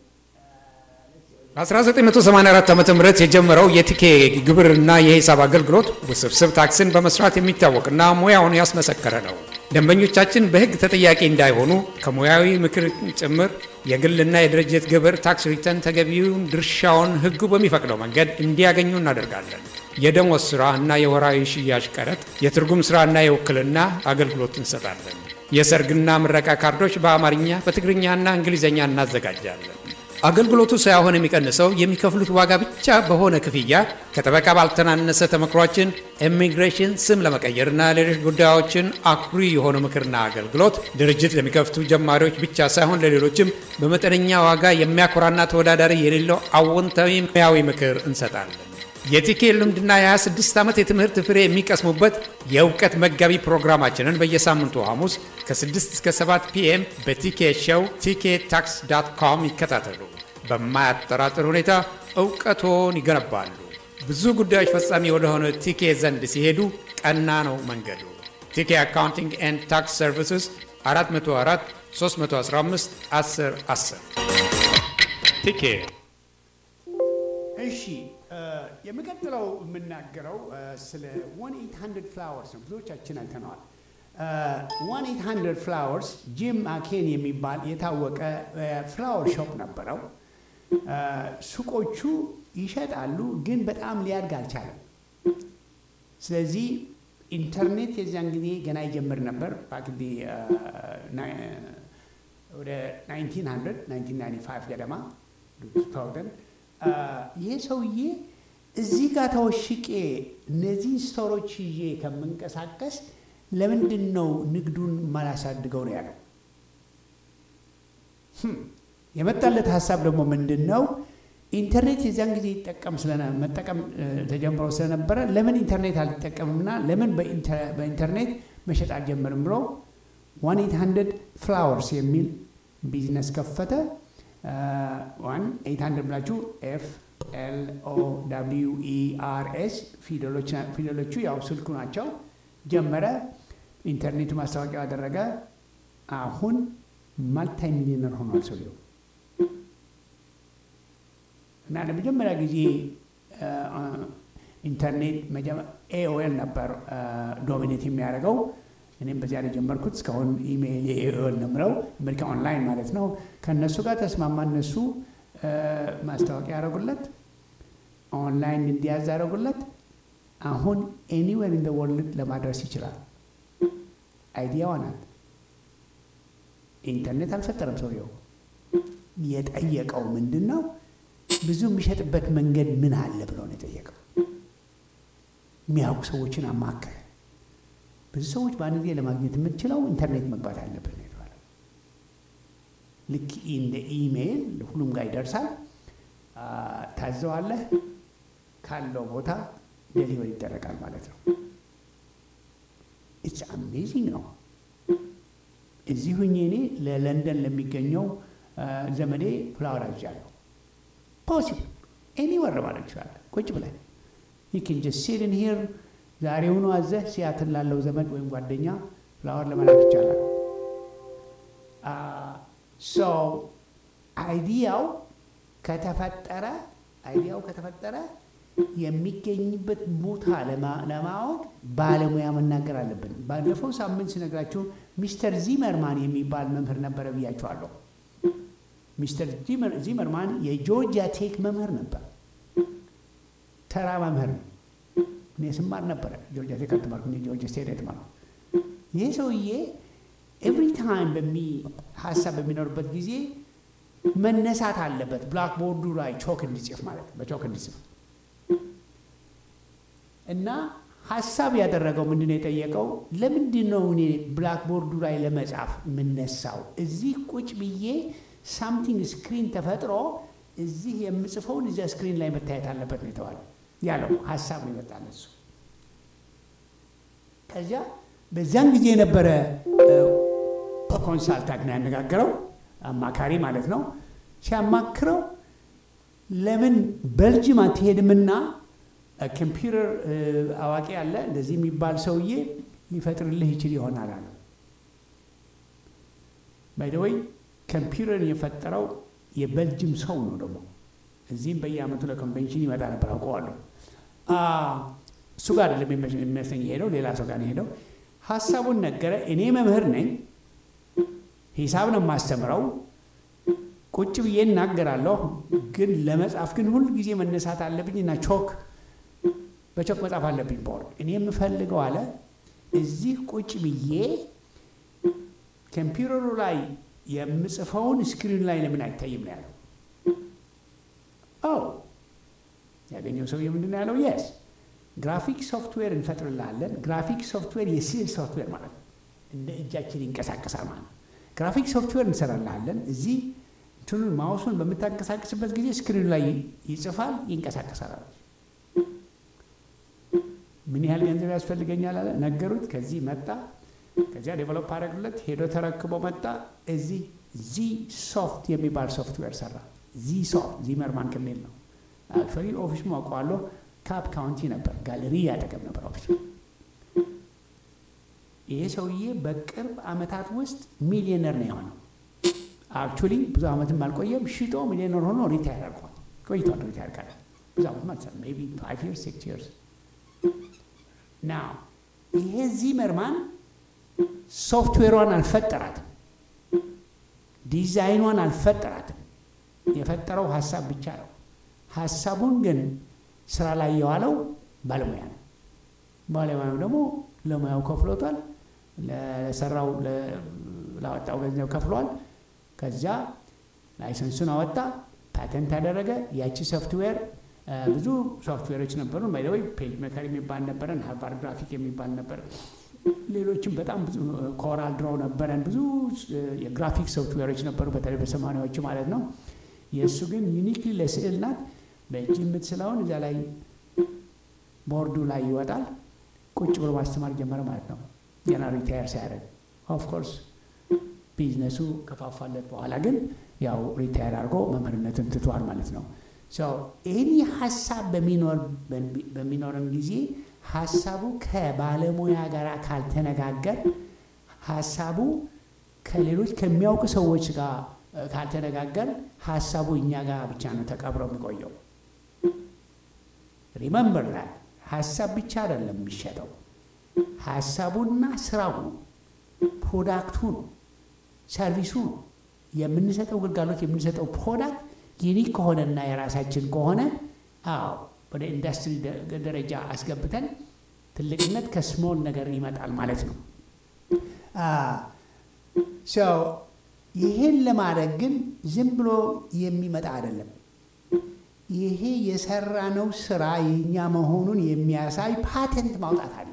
በ1984 ዓ ም የጀመረው የቲኬ ግብርና የሂሳብ አገልግሎት ውስብስብ ታክስን በመስራት የሚታወቅና ሙያውን ያስመሰከረ ነው። ደንበኞቻችን በሕግ ተጠያቂ እንዳይሆኑ ከሙያዊ ምክር ጭምር የግልና የድርጅት ግብር ታክስ ሪተርን ተገቢውን ድርሻውን ሕጉ በሚፈቅደው መንገድ እንዲያገኙ እናደርጋለን። የደሞዝ ሥራ እና የወራዊ ሽያጭ ቀረጥ፣ የትርጉም ሥራ እና የውክልና አገልግሎት እንሰጣለን። የሰርግና ምረቃ ካርዶች በአማርኛ በትግርኛና እንግሊዝኛ እናዘጋጃለን። አገልግሎቱ ሳይሆን የሚቀንሰው የሚከፍሉት ዋጋ ብቻ በሆነ ክፍያ ከጠበቃ ባልተናነሰ ተመክሯችን ኢሚግሬሽን፣ ስም ለመቀየርና ሌሎች ጉዳዮችን አኩሪ የሆነ ምክርና አገልግሎት ድርጅት ለሚከፍቱ ጀማሪዎች ብቻ ሳይሆን ለሌሎችም በመጠነኛ ዋጋ የሚያኮራና ተወዳዳሪ የሌለው አዎንታዊ ሙያዊ ምክር እንሰጣለን። የቲኬ ልምድና የ26 ዓመት የትምህርት ፍሬ የሚቀስሙበት የእውቀት መጋቢ ፕሮግራማችንን በየሳምንቱ ሐሙስ ከ6 እስከ 7 ፒኤም በቲኬ ሾው ቲኬ ታክስ ዳት ኮም ይከታተሉ። በማያጠራጥር ሁኔታ እውቀቶን ይገነባሉ። ብዙ ጉዳዮች ፈጻሚ ወደሆነ ቲኬ ዘንድ ሲሄዱ ቀና ነው መንገዱ። ቲኬ አካውንቲንግ ኤንድ ታክስ ሰርቪስስ 404 315 10 10 ቲኬ እሺ የሚቀጥለው የምናገረው ስለ 1800 ፍላወርስ ነው። ብዙዎቻችን አይተነዋል። 1800 ፍላወርስ ጂም አኬን የሚባል የታወቀ ፍላወር ሾፕ ነበረው። ሱቆቹ ይሸጣሉ፣ ግን በጣም ሊያድግ አልቻለም። ስለዚህ ኢንተርኔት የዚያን ጊዜ ገና ይጀምር ነበር። ባክዲ ወደ 1900 1995 ገደማ 2000 ይሄ ሰውዬ እዚህ ጋር ተወሽቄ እነዚህን ስቶሮች ይዤ ከምንቀሳቀስ ለምንድን ነው ንግዱን ማላሳድገው ነው ያለው። የመጣለት ሀሳብ ደግሞ ምንድን ነው? ኢንተርኔት የዚያን ጊዜ ይጠቀም መጠቀም ተጀምሮ ስለነበረ ለምን ኢንተርኔት አልጠቀምምና ለምን በኢንተርኔት መሸጥ አልጀምርም ብሎ ዋን ኤት ሀንድረድ ፍላወርስ የሚል ቢዝነስ ከፈተ። ዋን ኤት ሀንድረድ ብላችሁ ኤፍ ኤል ኦ ደብሊው ኢ አር ኤስ ፊደሎቹ ያው ስልኩ ናቸው። ጀመረ። ኢንተርኔቱ ማስታወቂያ አደረገ። አሁን ማልታይ ሚሊዮነር ሆኗል ሰውየው እና ለመጀመሪያ ጊዜ ኢንተርኔት ኤኦኤል ነበር ዶሚኔት የሚያደርገው። እኔም በዚያ ላይ ጀመርኩት። እስካሁን ኢሜይል የኤኦኤል ነው የምለው አሜሪካ ኦንላይን ማለት ነው። ከእነሱ ጋር ተስማማ። እነሱ ማስታወቂያ ያደረጉለት፣ ኦንላይን እንዲያዝ ያደረጉለት። አሁን ኤኒዌር ኢን ወርልድ ለማድረስ ይችላል። አይዲያዋ ናት። ኢንተርኔት አልፈጠረም ሰውየው። የጠየቀው ምንድን ነው? ብዙ የሚሸጥበት መንገድ ምን አለ ብሎ ነው የጠየቀው። የሚያውቁ ሰዎችን አማከረ። ብዙ ሰዎች በአንድ ጊዜ ለማግኘት የምትችለው ኢንተርኔት መግባት አለብን ነው የተባለው። ልክ እንደ ኢሜይል ሁሉም ጋር ይደርሳል። ታዘዋለህ፣ ካለው ቦታ ዴሊቨር ይደረጋል ማለት ነው። ኢትስ አሜዚንግ ነው። እዚህ ሁኜ እኔ ለለንደን ለሚገኘው ዘመዴ ፍላወር አዝዣለሁ። ፖሲብል ኤኒወር ማድረግ ይችላል። ቁጭ ብለን ዩኪን ጀስት ሲት ኢን ሂር ዛሬውኑ አዘህ ሲያትል ላለው ዘመድ ወይም ጓደኛ ፍላወር ለመላክ ይቻላል። ሶ አይዲያው ከተፈጠረ አይዲያው ከተፈጠረ የሚገኝበት ቦታ ለማወቅ ባለሙያ መናገር አለብን። ባለፈው ሳምንት ስነግራችሁ ሚስተር ዚመርማን የሚባል መምህር ነበረ ብያችኋለሁ። ሚስተር ዚመርማን የጆርጂያ ቴክ መምህር ነበር። ተራ መምህር ነው። እኔ ስማር ነበረ ጆርጂያ ቴክ አልተማርኩ፣ ጆርጂያ ስቴት የተማርኩ። ይህ ሰውዬ ኤቭሪ ታይም በሚ ሀሳብ በሚኖርበት ጊዜ መነሳት አለበት። ብላክቦርዱ ላይ ቾክ እንዲጽፍ ማለት በቾክ እንዲጽፍ እና ሀሳብ ያደረገው ምንድን ነው የጠየቀው? ለምንድን ነው እኔ ብላክቦርዱ ላይ ለመጻፍ የምነሳው? እዚህ ቁጭ ብዬ ሳምቲንግ ስክሪን ተፈጥሮ እዚህ የምጽፈውን እዚያ ስክሪን ላይ መታየት አለበት ነው የተባለው ያለው ሀሳብ ነው ይመጣል እሱ። ከዚያ በዚያን ጊዜ የነበረ ኮንሳልታንት ነው ያነጋገረው፣ አማካሪ ማለት ነው። ሲያማክረው ለምን በልጅም አትሄድምና ኮምፒውተር አዋቂ አለ እንደዚህ የሚባል ሰውዬ ሊፈጥርልህ ይችል ይሆናል አለ። ባይደወይ ኮምፒውተርን የፈጠረው የበልጅም ሰው ነው ደግሞ እዚህም በየአመቱ ለኮንቬንሽን ይመጣ ነበር አውቀዋለሁ። እሱ ጋር አይደለም የሚመስለኝ የሄደው ሌላ ሰው ጋር ነው የሄደው። ሀሳቡን ነገረ። እኔ መምህር ነኝ፣ ሂሳብ ነው የማስተምረው፣ ቁጭ ብዬ እናገራለሁ። ግን ለመጻፍ ግን ሁል ጊዜ መነሳት አለብኝ እና ቾክ በቾክ መጻፍ አለብኝ ቦርድ። እኔ የምፈልገው አለ እዚህ ቁጭ ብዬ ኮምፒውተሩ ላይ የምጽፈውን ስክሪን ላይ ለምን አይታይም ነው ያለው። ኦ ያገኘው ሰውዬ ምንድን ነው ያለው? የስ ግራፊክ ሶፍትዌር እንፈጥርልሃለን። ግራፊክ ሶፍትዌር የስዕል ሶፍትዌር ማለት ነው። እንደ እጃችን ይንቀሳቀሳል ማለት ነው። ግራፊክ ሶፍትዌር እንሰራልሃለን። እዚህ እንትኑን ማውሱን በምታንቀሳቀስበት ጊዜ ስክሪኑ ላይ ይጽፋል፣ ይንቀሳቀሳል አለ። ምን ያህል ገንዘብ ያስፈልገኛል አለ። ነገሩት። ከዚህ መጣ። ከዚያ ዴቨሎፕ አደረግለት። ሄዶ ተረክቦ መጣ። እዚህ ዚ ሶፍት የሚባል ሶፍትዌር ሰራ። ዚ ሶፍት ዚመርማን ከሚል ነው። አክቹዋሊ ኦፊስ አውቀዋለሁ። ካፕ ካውንቲ ነበር፣ ጋለሪ ያጠገብ ነበር ኦፊስ። ይሄ ሰውዬ በቅርብ ዓመታት ውስጥ ሚሊዮነር ነው የሆነው። አክቹዋሊ ብዙ ዓመትም አልቆየም። ሽጦ ሚሊዮነር ሆኖ ሪታየር አድርጓል። ቆይቷል። ሪታየር ካለ ብዙ ዓመት ማለት ነው። ሜይ ቢ ፋይቭ ይርስ ሲክስ ይርስ ናው ይሄ ዚመርማን ሶፍትዌሯን አልፈጠራትም፣ ዲዛይኗን አልፈጠራትም። የፈጠረው ሀሳብ ብቻ ነው። ሀሳቡን ግን ስራ ላይ የዋለው ባለሙያ ነው። ባለሙያው ደግሞ ለሙያው ከፍሎታል፣ ለሰራው ላወጣው ገንዘብ ከፍሏል። ከዚያ ላይሰንሱን አወጣ፣ ፓተንት አደረገ። ያቺ ሶፍትዌር ብዙ ሶፍትዌሮች ነበሩ። ባይደወይ ፔጅ ሜከር የሚባል ነበረን፣ ሃርቫርድ ግራፊክ የሚባል ነበር። ሌሎችም በጣም ብዙ ኮራል ድሮ ነበረን። ብዙ የግራፊክ ሶፍትዌሮች ነበሩ፣ በተለይ በሰማኒያዎቹ ማለት ነው። የእሱ ግን ዩኒክሊ ለስዕል ናት። በእጅ የምትስለውን እዚያ ላይ ቦርዱ ላይ ይወጣል። ቁጭ ብሎ ማስተማር ጀመረ ማለት ነው። ገና ሪታየር ሳያደርግ ኦፍኮርስ ቢዝነሱ ከፋፋለት በኋላ ግን ያው ሪታየር አድርጎ መምህርነትን ትቷል ማለት ነው። ይህን ሀሳብ በሚኖረን ጊዜ ሀሳቡ ከባለሙያ ጋር ካልተነጋገር ሀሳቡ ከሌሎች ከሚያውቁ ሰዎች ጋር ካልተነጋገር ሀሳቡ እኛ ጋር ብቻ ነው ተቀብሮ የሚቆየው። ሪመምበር ዛት ሀሳብ ብቻ አይደለም የሚሸጠው፣ ሀሳቡና ስራው ነው፣ ፕሮዳክቱ ነው፣ ሰርቪሱ ነው። የምንሰጠው ግልጋሎት የምንሰጠው ፕሮዳክት ዩኒክ ከሆነና የራሳችን ከሆነ አዎ ወደ ኢንዱስትሪ ደረጃ አስገብተን ትልቅነት ከስሞል ነገር ይመጣል ማለት ነው። ይሄን ለማድረግ ግን ዝም ብሎ የሚመጣ አይደለም። ይሄ የሰራነው ስራ የኛ መሆኑን የሚያሳይ ፓተንት ማውጣት አለብን።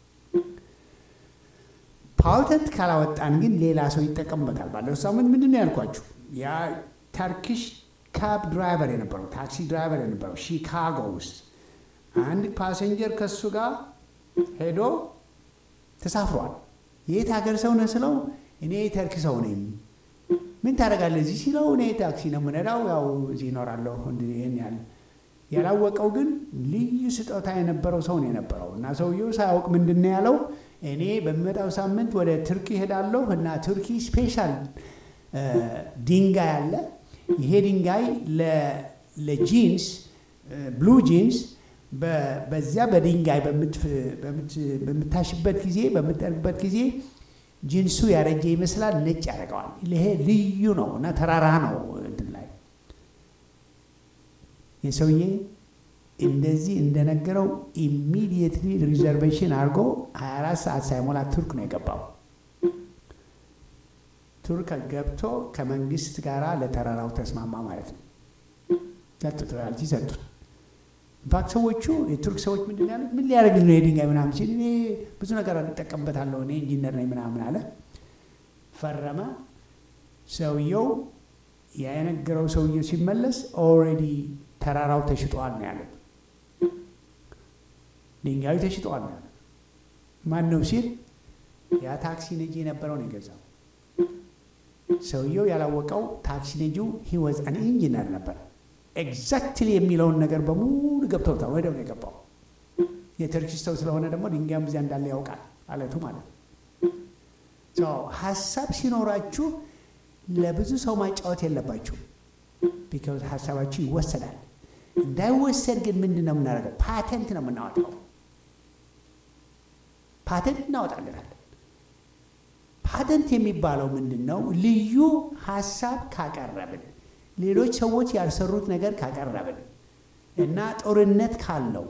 ፓተንት ካላወጣን ግን ሌላ ሰው ይጠቀምበታል። ባለፈው ሳምንት ምንድን ነው ያልኳችሁ? ያ ተርኪሽ ካብ ድራይቨር የነበረው ታክሲ ድራይቨር የነበረው ሺካጎ ውስጥ አንድ ፓሰንጀር ከሱ ጋር ሄዶ ተሳፍሯል። የት ሀገር ሰው ነህ ስለው እኔ ተርክ ሰው ነኝ። ምን ታደርጋለህ እዚህ ሲለው እኔ ታክሲ ነው የምነዳው፣ ያው እዚህ እኖራለሁ። ይህን ያህል ያላወቀው ግን ልዩ ስጦታ የነበረው ሰው ነው የነበረው እና ሰውየው ሳያውቅ ምንድን ነው ያለው እኔ በሚመጣው ሳምንት ወደ ቱርኪ ሄዳለሁ እና ቱርኪ ስፔሻል ድንጋይ አለ ይሄ ድንጋይ ለጂንስ ብሉ ጂንስ በዚያ በድንጋይ በምታሽበት ጊዜ በምጠርግበት ጊዜ ጂንሱ ያረጀ ይመስላል፣ ነጭ ያደርገዋል። ይሄ ልዩ ነው እና ተራራ ነው እንትን ላይ የሰውዬ እንደዚህ እንደነገረው ኢሚዲየትሊ ሪዘርቬሽን አድርጎ 24 ሰዓት ሳይሞላ ቱርክ ነው የገባው። ቱርክ ገብቶ ከመንግስት ጋር ለተራራው ተስማማ ማለት ነው። ሰጡት፣ ሮያልቲ ሰጡት። ኢንፋክት ሰዎቹ የቱርክ ሰዎች ምንድን ነው ያሉት? ምን ሊያደርግ ነው የድንጋይ ምናምን ሲል እኔ ብዙ ነገር እጠቀምበታለሁ እኔ ኢንጂነር ነኝ ምናምን አለ። ፈረመ። ሰውየው የነገረው ሰውየው ሲመለስ ኦልሬዲ ተራራው ተሽጧል ነው ያሉት። ድንጋዩ ተሽጧል ነው ያሉት። ማን ነው ሲል ያ ታክሲ ነጂ የነበረው ነው የገዛው። ሰውየው ያላወቀው ታክሲ ነጂው ሂወዝ አን ኢንጂነር ነበር። ኤግዛክትሊ የሚለውን ነገር በሙሉ ገብተውታል። ወዲያው ነው የገባው። የተርኪሽ ሰው ስለሆነ ደግሞ ድንጋይም እዚያ እንዳለ ያውቃል አለቱ ማለት ነው። ሀሳብ ሲኖራችሁ ለብዙ ሰው ማጫወት የለባችሁ። ቢካዝ ሀሳባችሁ ይወሰዳል። እንዳይወሰድ ግን ምንድን ነው የምናደርገው? ፓተንት ነው የምናወጣው። ፓተንት እናወጣለናል። ፓተንት የሚባለው ምንድን ነው? ልዩ ሀሳብ ካቀረብን ሌሎች ሰዎች ያልሰሩት ነገር ካቀረብን እና ጦርነት ካለው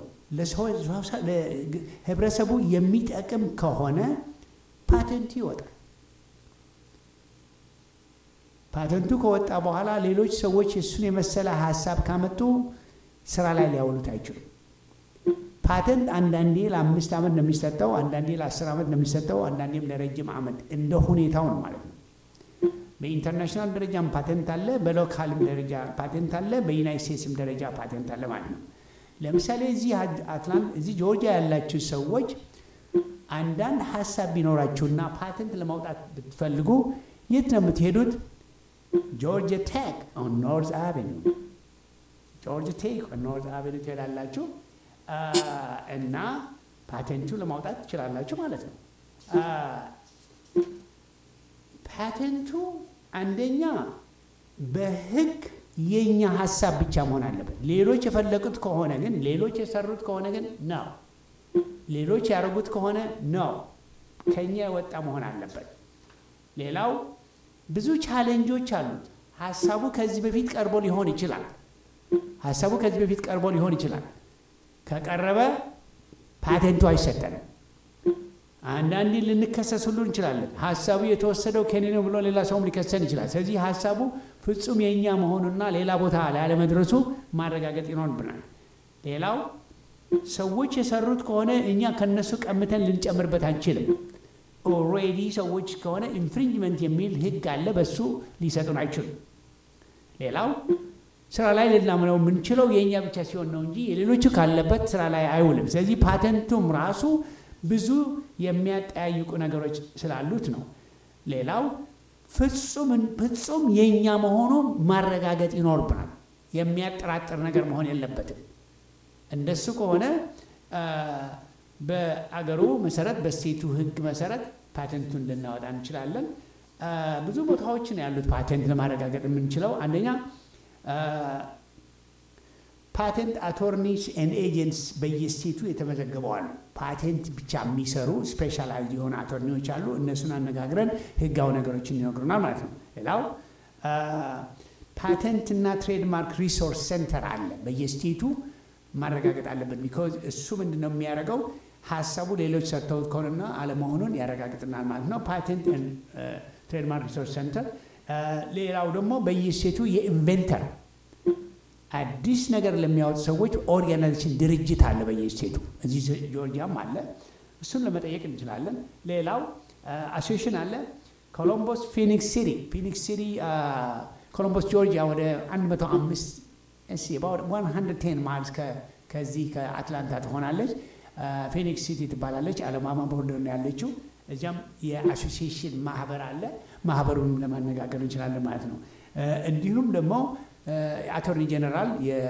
ህብረተሰቡ የሚጠቅም ከሆነ ፓተንት ይወጣል። ፓተንቱ ከወጣ በኋላ ሌሎች ሰዎች እሱን የመሰለ ሀሳብ ካመጡ ስራ ላይ ሊያውሉት አይችሉም። ፓተንት አንዳንዴ ለአምስት ዓመት ነው የሚሰጠው፣ አንዳንዴ ለአስር ዓመት ነው የሚሰጠው፣ አንዳንዴም ለረጅም ዓመት እንደ ሁኔታው ነው ማለት ነው። በኢንተርናሽናል ደረጃም ፓተንት አለ፣ በሎካልም ደረጃ ፓተንት አለ፣ በዩናይት ስቴትስም ደረጃ ፓተንት አለ ማለት ነው። ለምሳሌ እዚህ አትላንት እዚህ ጆርጂያ ያላችሁ ሰዎች አንዳንድ ሀሳብ ቢኖራችሁና ፓተንት ለማውጣት ብትፈልጉ የት ነው የምትሄዱት? ጆርጂያ ቴክ ኦን ኖርዝ አቬኒ ጆርጂያ ቴክ ኦን ኖርዝ አቬኒ ትሄዳላችሁ እና ፓተንቱ ለማውጣት ትችላላችሁ ማለት ነው። ፓተንቱ አንደኛ በሕግ የኛ ሀሳብ ብቻ መሆን አለበት። ሌሎች የፈለቁት ከሆነ ግን ሌሎች የሰሩት ከሆነ ግን ነው። ሌሎች ያደረጉት ከሆነ ነው። ከኛ የወጣ መሆን አለበት። ሌላው ብዙ ቻሌንጆች አሉት። ሀሳቡ ከዚህ በፊት ቀርቦ ሊሆን ይችላል። ሀሳቡ ከዚህ በፊት ቀርቦ ሊሆን ይችላል። ከቀረበ ፓቴንቱ አይሰጠንም። አንዳንዴ ልንከሰስ ሁሉ እንችላለን። ሀሳቡ የተወሰደው ከኔ ነው ብሎ ሌላ ሰውም ሊከሰን ይችላል። ስለዚህ ሀሳቡ ፍጹም የእኛ መሆኑና ሌላ ቦታ ላለመድረሱ ማረጋገጥ ይኖርብናል። ሌላው ሰዎች የሰሩት ከሆነ እኛ ከነሱ ቀምተን ልንጨምርበት አንችልም። ኦልሬዲ ሰዎች ከሆነ ኢንፍሪንጅመንት የሚል ሕግ አለ። በሱ ሊሰጡን አይችሉም። ሌላው ስራ ላይ ልናምነው የምንችለው የእኛ ብቻ ሲሆን ነው እንጂ የሌሎቹ ካለበት ስራ ላይ አይውልም። ስለዚህ ፓተንቱም ራሱ ብዙ የሚያጠያይቁ ነገሮች ስላሉት ነው። ሌላው ፍጹም የእኛ መሆኑ ማረጋገጥ ይኖርብናል። የሚያጠራጥር ነገር መሆን የለበትም። እንደሱ ከሆነ በአገሩ መሰረት በስቴቱ ሕግ መሰረት ፓተንቱን ልናወጣ እንችላለን። ብዙ ቦታዎች ነው ያሉት ፓተንት ለማረጋገጥ የምንችለው አንደኛ ፓቴንት አቶርኒስ ኤንድ ኤጀንትስ በየስቴቱ የተመዘገበው አሉ። ፓቴንት ብቻ የሚሰሩ ስፔሻላይዝ የሆኑ አቶርኒዎች አሉ። እነሱን አነጋግረን ህጋዊ ነገሮችን ይነግሩናል ማለት ነው። ሌላው ፓቴንት እና ትሬድማርክ ሪሶርስ ሴንተር አለ። በየስቴቱ ማረጋገጥ አለብን። ቢኮዝ እሱ ምንድን ነው የሚያደርገው ሀሳቡ ሌሎች ሰጥተውት ከሆነና አለመሆኑን ያረጋግጥናል ማለት ነው። ፓቴንት ትሬድማርክ ሪሶርስ ሴንተር። ሌላው ደግሞ በየስቴቱ የኢንቨንተር አዲስ ነገር ለሚያወጡ ሰዎች ኦርጋናይዜሽን ድርጅት አለ በየስቴቱ እዚህ ጆርጂያም አለ። እሱን ለመጠየቅ እንችላለን። ሌላው አሶሽን አለ። ኮሎምቦስ ፊኒክስ ሲቲ ፊኒክስ ሲቲ ኮሎምቦስ ጆርጂያ ወደ 105 110 ማይልስ ከዚህ ከአትላንታ ትሆናለች። ፊኒክስ ሲቲ ትባላለች። አለማማ ቦርደር ነው ያለችው። እዚያም የአሶሲዬሽን ማህበር አለ። ማህበሩን ለማነጋገር እንችላለን ማለት ነው። እንዲሁም ደግሞ አቶርኒ ጀነራል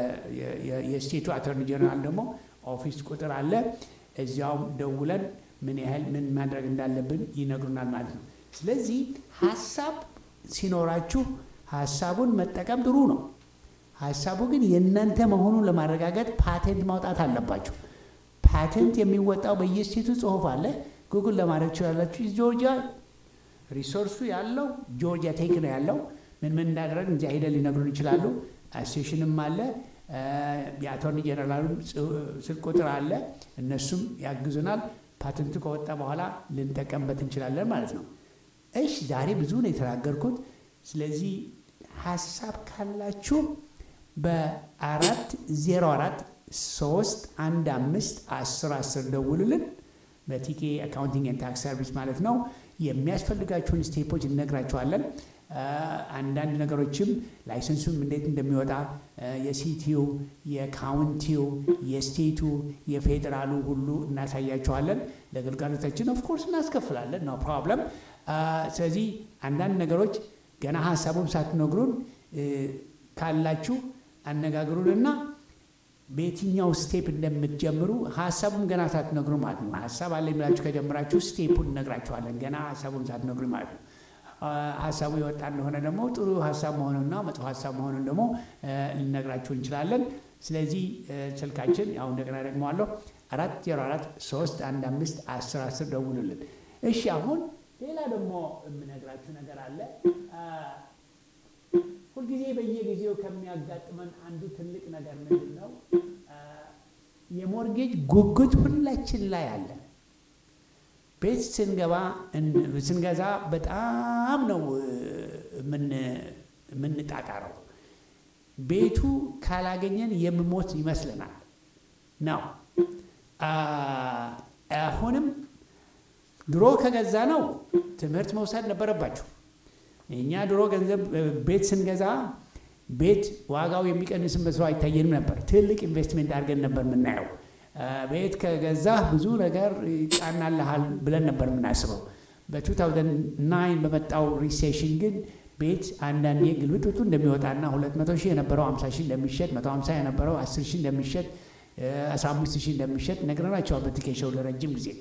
የስቴቱ አቶርኒ ጀነራል ደግሞ ኦፊስ ቁጥር አለ። እዚያውም ደውለን ምን ያህል ምን ማድረግ እንዳለብን ይነግሩናል ማለት ነው። ስለዚህ ሀሳብ ሲኖራችሁ ሀሳቡን መጠቀም ጥሩ ነው። ሀሳቡ ግን የእናንተ መሆኑን ለማረጋገጥ ፓቴንት ማውጣት አለባችሁ። ፓቴንት የሚወጣው በየስቴቱ ጽሁፍ አለ። ጉግል ለማድረግ ትችላላችሁ። ጆርጂያ ሪሶርሱ ያለው ጆርጂያ ቴክ ነው ያለው ምን ምን እንዳደረግ እዚያ ሄደን ሊነግሩን ይችላሉ። አሶሴሽንም አለ፣ የአቶርኒ ጀነራሉ ስልክ ቁጥር አለ። እነሱም ያግዙናል። ፓተንቱ ከወጣ በኋላ ልንጠቀምበት እንችላለን ማለት ነው። እሺ ዛሬ ብዙ ነው የተናገርኩት። ስለዚህ ሀሳብ ካላችሁ በአራት ዜሮ አራት ሶስት አንድ አምስት አስር አስር ደውሉልን። በቲኬ አካውንቲንግ ኤንድ ታክስ ሰርቪስ ማለት ነው። የሚያስፈልጋችሁን ስቴፖች እነግራችኋለን። አንዳንድ ነገሮችም ላይሰንሱም እንዴት እንደሚወጣ የሲቲው፣ የካውንቲው፣ የስቴቱ፣ የፌዴራሉ ሁሉ እናሳያችኋለን። ለግልጋሎታችን ኦፍኮርስ እናስከፍላለን፣ ነው ፕሮብለም። ስለዚህ አንዳንድ ነገሮች ገና ሀሳቡም ሳትነግሩን ካላችሁ አነጋግሩንና በየትኛው ስቴፕ እንደምትጀምሩ ሀሳቡም ገና ሳትነግሩ ማለት ነው። ሀሳብ አለ የሚላችሁ ከጀምራችሁ ስቴፑን እነግራችኋለን፣ ገና ሀሳቡም ሳትነግሩ ማለት ነው። ሀሳቡ የወጣ እንደሆነ ደግሞ ጥሩ ሀሳብ መሆኑንና መጥፎ ሀሳብ መሆኑን ደግሞ ልነግራችሁ እንችላለን። ስለዚህ ስልካችን ያው እንደገና ደግመዋለሁ አራት ዜሮ አራት ሶስት አንድ አምስት አስር አስር ደውሉልን። እሺ አሁን ሌላ ደግሞ የምነግራችሁ ነገር አለ። ሁልጊዜ በየጊዜው ከሚያጋጥመን አንዱ ትልቅ ነገር ምንድን ነው? የሞርጌጅ ጉጉት ሁላችን ላይ አለ። ቤት ስንገባ ስንገዛ በጣም ነው የምንጣጣረው። ቤቱ ካላገኘን የምሞት ይመስለናል ነው። አሁንም ድሮ ከገዛ ነው ትምህርት መውሰድ ነበረባቸው። እኛ ድሮ ገንዘብ ቤት ስንገዛ ቤት ዋጋው የሚቀንስበት ሰው አይታየንም ነበር። ትልቅ ኢንቨስትሜንት አድርገን ነበር የምናየው። ቤት ከገዛህ ብዙ ነገር ይጫናልሃል ብለን ነበር የምናስበው። በ2009 በመጣው ሪሴሽን ግን ቤት አንዳንዴ ግልብጥብጡ እንደሚወጣና 200 ሺህ የነበረው 50 ሺህ እንደሚሸጥ 150 የነበረው 10 ሺህ እንደሚሸጥ 15 ሺህ እንደሚሸጥ ነግረናቸዋል በቲኬሾው ለረጅም ጊዜ።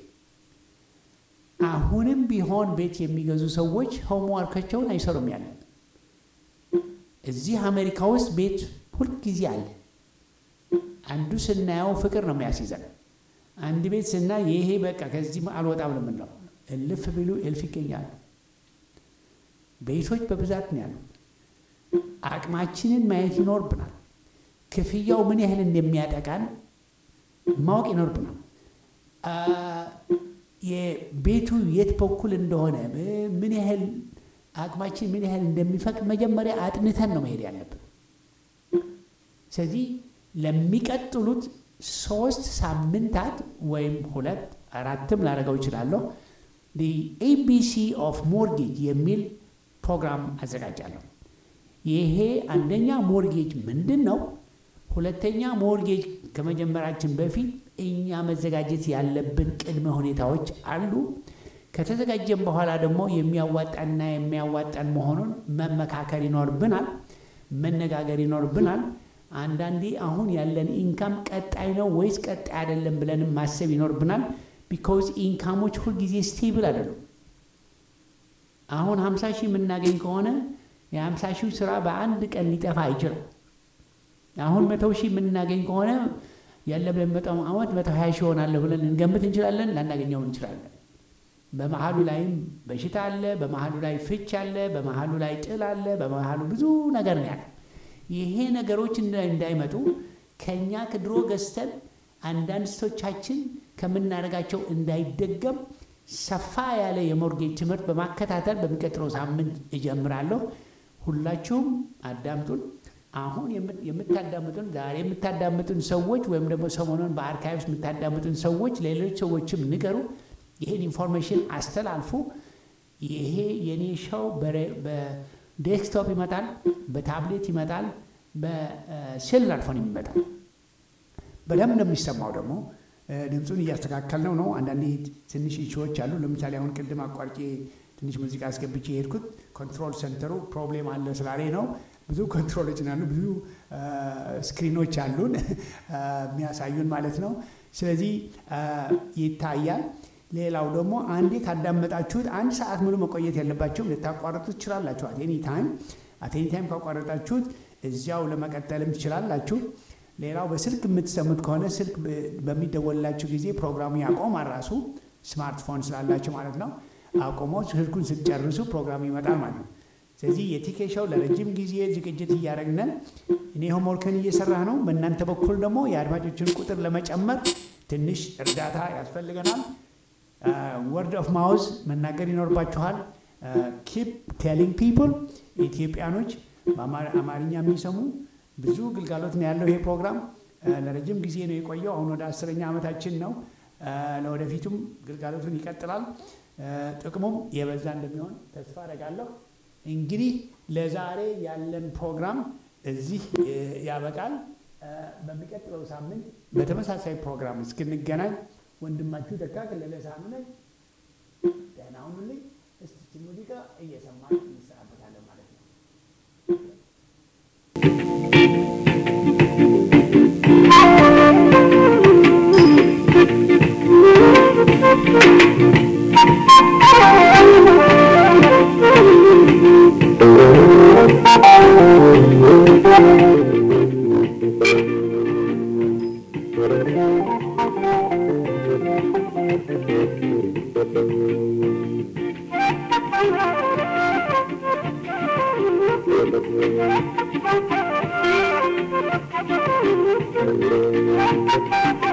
አሁንም ቢሆን ቤት የሚገዙ ሰዎች ሆምዋርካቸውን አይሰሩም። ያለን እዚህ አሜሪካ ውስጥ ቤት ሁልጊዜ አለ። አንዱ ስናየው ፍቅር ነው የሚያስይዘን። አንድ ቤት ስናይ ይሄ በቃ ከዚህ አልወጣም ነው የምንለው። እልፍ ቢሉ እልፍ ይገኛሉ። ቤቶች በብዛት ነው ያሉ። አቅማችንን ማየት ይኖርብናል። ክፍያው ምን ያህል እንደሚያጠቃን ማወቅ ይኖርብናል። የቤቱ የት በኩል እንደሆነ ምን ያህል አቅማችን ምን ያህል እንደሚፈቅድ መጀመሪያ አጥንተን ነው መሄድ ያለብን። ስለዚህ ለሚቀጥሉት ሶስት ሳምንታት ወይም ሁለት አራትም ላደርገው እችላለሁ ኤቢሲ ኦፍ ሞርጌጅ የሚል ፕሮግራም አዘጋጃለሁ። ይሄ አንደኛ ሞርጌጅ ምንድን ነው፣ ሁለተኛ ሞርጌጅ ከመጀመራችን በፊት እኛ መዘጋጀት ያለብን ቅድመ ሁኔታዎች አሉ። ከተዘጋጀን በኋላ ደግሞ የሚያዋጣንና የሚያዋጣን መሆኑን መመካከር ይኖርብናል፣ መነጋገር ይኖርብናል። አንዳንዴ አሁን ያለን ኢንካም ቀጣይ ነው ወይስ ቀጣይ አይደለም ብለንም ማሰብ ይኖርብናል። ቢኮዝ ኢንካሞች ሁልጊዜ ስቴብል አይደሉም። አሁን ሀምሳ ሺህ የምናገኝ ከሆነ የሀምሳ ሺህ ስራ በአንድ ቀን ሊጠፋ አይችልም። አሁን መቶ ሺህ የምናገኝ ከሆነ ያለ በመጣው አመት መቶ ሀያ ሺህ ሆናለሁ ብለን ልንገምት እንችላለን፣ ላናገኘው እንችላለን። በመሀሉ ላይም በሽታ አለ፣ በመሀሉ ላይ ፍች አለ፣ በመሀሉ ላይ ጥል አለ፣ በመሀሉ ብዙ ነገር ነው ያለ። ይሄ ነገሮች እንዳይመጡ ከእኛ ከድሮ ገዝተን አንዳንድ ስቶቻችን ከምናደርጋቸው እንዳይደገም ሰፋ ያለ የሞርጌጅ ትምህርት በማከታተል በሚቀጥለው ሳምንት እጀምራለሁ። ሁላችሁም አዳምጡን። አሁን የምታዳምጡን ዛሬ የምታዳምጡን ሰዎች ወይም ደግሞ ሰሞኑን በአርካይቭስ የምታዳምጡን ሰዎች ሌሎች ሰዎችም ንገሩ። ይህን ኢንፎርሜሽን አስተላልፉ። ይሄ የኔ ሸው በዴስክቶፕ ይመጣል፣ በታብሌት ይመጣል፣ በሴሉላር ፎን ይመጣል። በደንብ ነው የሚሰማው ደግሞ ድምፁን እያስተካከልነው ነው። አንዳንዴ ትንሽ ኢሹዎች አሉ። ለምሳሌ አሁን ቅድም አቋርጬ ትንሽ ሙዚቃ አስገብቼ የሄድኩት ኮንትሮል ሴንተሩ ፕሮብሌም አለ ስላሌ ነው። ብዙ ኮንትሮሎች አሉ፣ ብዙ ስክሪኖች አሉን የሚያሳዩን ማለት ነው። ስለዚህ ይታያል። ሌላው ደግሞ አንዴ ካዳመጣችሁት አንድ ሰዓት ሙሉ መቆየት የለባቸውም። ልታቋረጡ ትችላላችሁ። አቴኒ ታይም አቴኒ ታይም ካቋረጣችሁት እዚያው ለመቀጠልም ትችላላችሁ። ሌላው በስልክ የምትሰሙት ከሆነ ስልክ በሚደወልላችሁ ጊዜ ፕሮግራሙ ያቆማል። ራሱ ስማርትፎን ስላላችሁ ማለት ነው። አቆሞ ስልኩን ስትጨርሱ ፕሮግራሙ ይመጣል ማለት ነው። ስለዚህ የቲኬሻው ለረጅም ጊዜ ዝግጅት እያደረግነን እኔ ሆምወርክን እየሰራ ነው። በእናንተ በኩል ደግሞ የአድማጮችን ቁጥር ለመጨመር ትንሽ እርዳታ ያስፈልገናል። ወርድ ኦፍ ማውዝ መናገር ይኖርባችኋል። ኪፕ ቴሊንግ ፒፕል ኢትዮጵያኖች አማርኛ የሚሰሙ ብዙ ግልጋሎት ነው ያለው። ይሄ ፕሮግራም ለረጅም ጊዜ ነው የቆየው። አሁን ወደ አስረኛ ዓመታችን ነው። ለወደፊቱም ግልጋሎቱን ይቀጥላል። ጥቅሙም የበዛ እንደሚሆን ተስፋ አደርጋለሁ። እንግዲህ ለዛሬ ያለን ፕሮግራም እዚህ ያበቃል። በሚቀጥለው ሳምንት በተመሳሳይ ፕሮግራም እስክንገናኝ ወንድማችሁ ደካ ከለለ ሳህኑ ነኝ። ደህና ሁኑልኝ። እስቲ ሙዚቃ እየሰማን እንሰናበታለን ማለት ነው። Thank you.